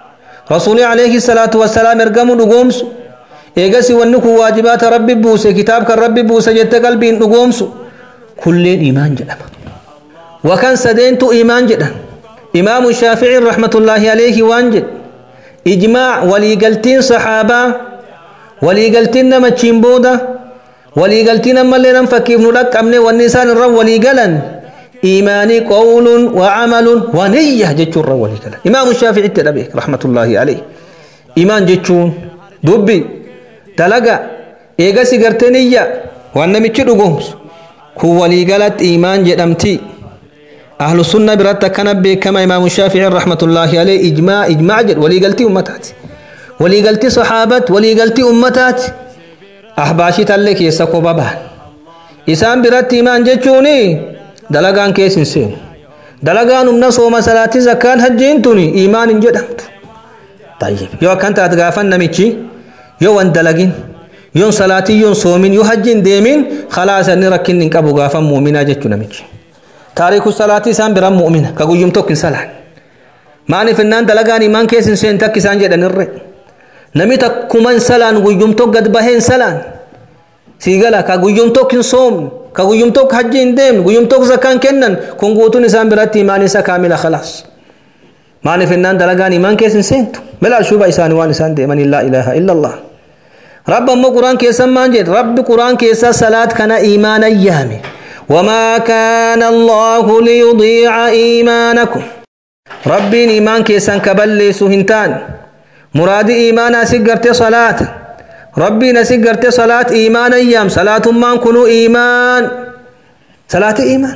rasuuli alayhi salaatu wassalaam ergamu dhugoomsu eegasi wanni kun waajibaata rabbi buuse kitaab kan rabbi buuse jette qalbiin dhugoomsu kulleen imaan jedhama wakan sadeentu imaan jedhan imaamu shaaficin rahmatullaahi alayhi waan jedhe ijmaac waliigaltiin saxaabaa waliigaltiin namachiin booda waliigaltiin ammallee nan fakkiif nu dhaqqabne wanni isaan irra waliigalan إيماني قول وعمل ونية جتشون رولي كلا إمام الشافعي التدبي رحمة الله عليه إيمان جتشون دبي دلقا إيغا سيغرتي نية وانا ميتشدو قومس هو لي قالت إيمان جدمتي أهل السنة برات كان كما إمام الشافعي رحمة الله عليه إجماع إجماع جد ولي قلتي أمتات ولي قلتي صحابات ولي قلتي أمتات أحباشي تلك يسكو بابان إسان برات إيمان جتشوني dalagaan keessa hin seenu dalagaan humna sooma salaatii zakkaan hajjiin tuni iimaan hin jedhamtu tayyib yoo akkan taate gaafan namichi yoo wan dalagin yoon salaatii yoon soomin yoo hajji hin deemin khalaas inni rakkinni hin qabu gaafan muuminaa jechuu namichi taariiku salaatii isaan biraan muumina ka guyyum tokko hin salaan maaliif innaan dalagaan iimaan keessa hin seenu takki isaan jedhanirre nami takkuma hin salaan guyyum tokko gad bahee hin salaan siigala ka guyyum tokko hin soomne ka guyyum tokko hajji hin deemne guyyum tokko zakkaan kennan kun guutuun isaan biratti imaan isa kaamila khalaas maaliif innaan dalagaan imaan keessa hin seentu melaal shuba isaanii waan isaan deemanii laa ilaaha illa allah rabbi ammoo quraan keessan maan jedhe rabbi quraan keessa salaat kana imaana yaame وما كان الله ليضيع إيمانكم ربي إيمان كيسان كبلي سهنتان مراد إيمانا سيقرت صلاة ربي نسيقرت صلاة إيمان أيام صلاة ما كنوا إيمان صلاة إيمان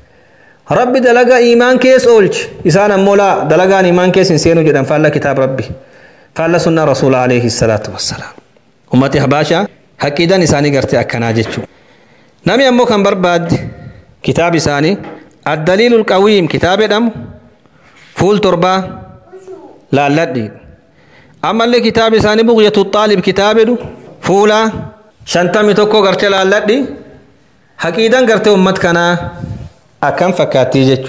ربي دلقا إيمان كيس أولج إسانا مولا دلقا إيمان كيس إنسينو جدا فالله كتاب ربي فالله سنة رسول عليه الصلاة والسلام أمتي حباشا حقيدا إساني قرتي أكنا جتشو نمي أمو كان برباد كتاب إساني الدليل القويم كتاب دم فول تربة لا لدي أما اللي كتاب إساني بغية الطالب كتاب دو فولا شنتمي توكو قرتي لا لدي حقيدا قرتي أمت كنا أكم فكاتي جتشو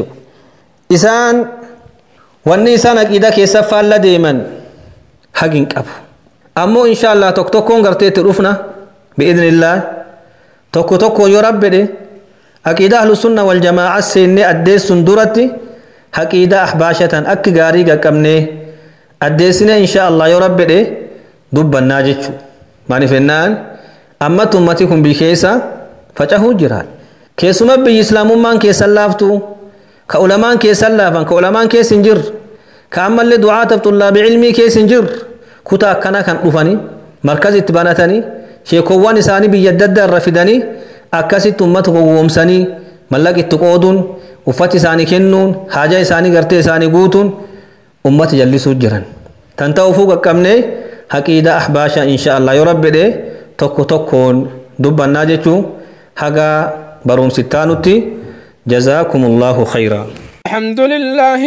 إسان wanni isaan aqiida keessa faalla deeman hagin qabu ammoo insha Allah tokko tokkoon gartee itti dhufna bi'idnillah tokko tokko yoo rabbede aqiida ahlu sunna wal jamaa'a seenne addeessun duratti haqiida ahbaashatan akki gaarii qaqqabnee addeessine insha Allah yoo rabbede dubbannaa jechu maaliif ennaan amma ummati kun biyya keessa facahuu jira keessuma biyyi islaamummaan keessan laaftu ka ulamaan keessan laafan ka ulamaan keessa hin jirre ka ammallee du'aataaf xullaabii ilmii keessa hin jirre kutaa akkana kan dhufanii markazi itti banatanii sheekowwan isaanii biyya adda addaa irra fidanii akkasitti uummata gowwoomsanii mallaqa itti qooduun uffati isaanii kennuun haajaa isaanii gartee isaanii guutuun uummata jallisuu jiran tan ta'uufuu qaqqabnee haqiida ahbaasha insha Allah yoo rabbedhe tokko tokkoon dubbannaa jechuu haga barumsittaa nutti جزاكم الله خيرا الحمد لله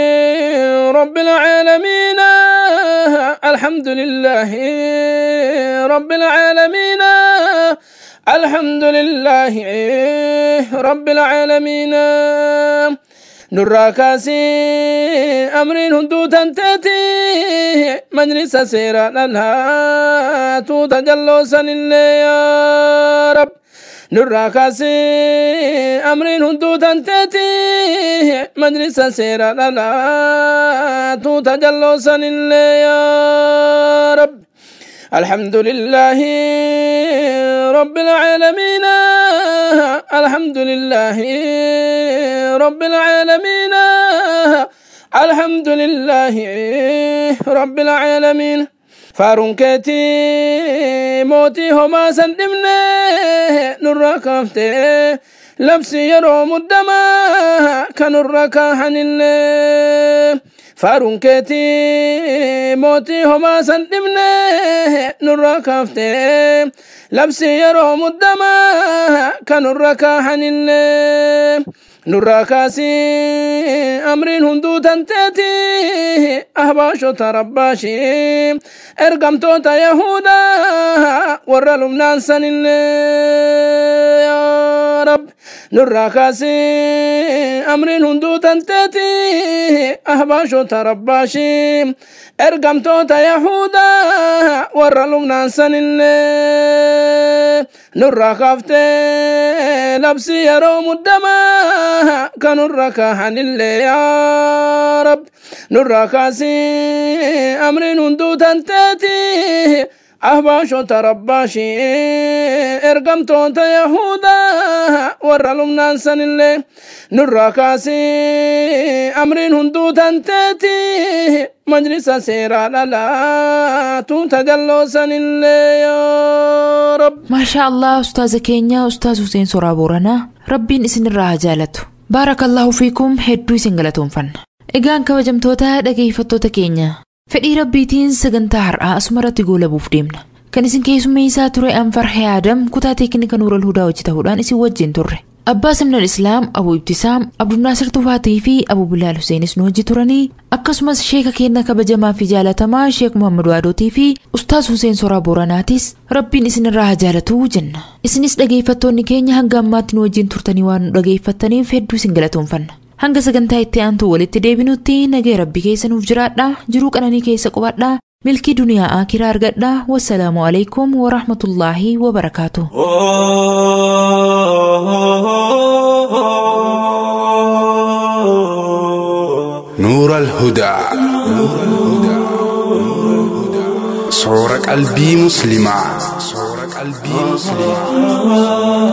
رب العالمين الحمد لله رب العالمين الحمد لله رب العالمين نراكاسي أمرين هندو تنتتي مجلس سيرا لها تتجلوسا يا رب nurraa kaasee amriin hunduu tanteeti majlisa seera dhalaa tuuta jalloosanillee yaa rabbi الحمد لله رب العالمين الحمد لله رب العالمين الحمد لله رب العالمين فارون كيتي موتي هما سندمني نرى كفتي لبسي يرو مدما كنرى كاحن الله فارون كيتي موتي هما سندمني نرى كفتي لبسي يرو مدما كنرى كاحن الله nurraa kaasii amriin hunduu tanteeti ahbaashota rabbaashii ergamtoota yahudaa warra lubnaan sanillee yaa rab nurraa kaasii amriin hunduu tanteeti ahbaashota rabbaashii ergamtoota yahudaa warra lubnaan sanillee nurraa kaaftee labsii yeroo muddamaa kanurra kaahanillee yaa rab nurraa kaasii amriin hunduu tanteeti ahbaashota rabbaashii ergamtoota yahudaa warra lubnaan sanillee nurraa kaasii amriin hunduu tanteeti majlisa seeraa dhalaa tuuta jalloo sanillee yaa rab maashaa allah ustaaza keenya ustaaz Huseen Soraa Booranaa rabbiin isinirraa haa jaalatu baarakallahu fiikum hedduu isin galatoomfanna egaan kabajamtoota dhageeffattoota keenya fedhii rabbiitiin sagantaa har'aa asumarratti goolabuuf deemna kan isin keessummeessaa ture anfarhee aadam kutaa teeknika nuural hudaa hojii ta'uudhaan isin wajjin turre abbaa simnal islaam abu ibtisaam abdunnaasir tufaatii fi abu bilaal huseenis nu hojii turanii akkasumas sheeka keenya kabajamaa fi jaalatamaa sheek muhammad waadootii fi ustaaz huseen soraa booranaatis rabbiin isinirraa haa jaalatuu jenna isinis dhageeffattoonni keenya hanga ammaatti nu wajjin turtanii waan nu dhageeffattaniif hedduu isin galatoomfanna hanga sagantaa itti aantu walitti deebinutti nagee rabbi keessa nuuf jiraadha jiruu qananii keessa qubadha milkii duniyaa aakiraa argadha wassalaamu alaikum warahmatullaahi wabarakaatu نور الهدى صور قلبي مسلمة صور قلبي مسلمة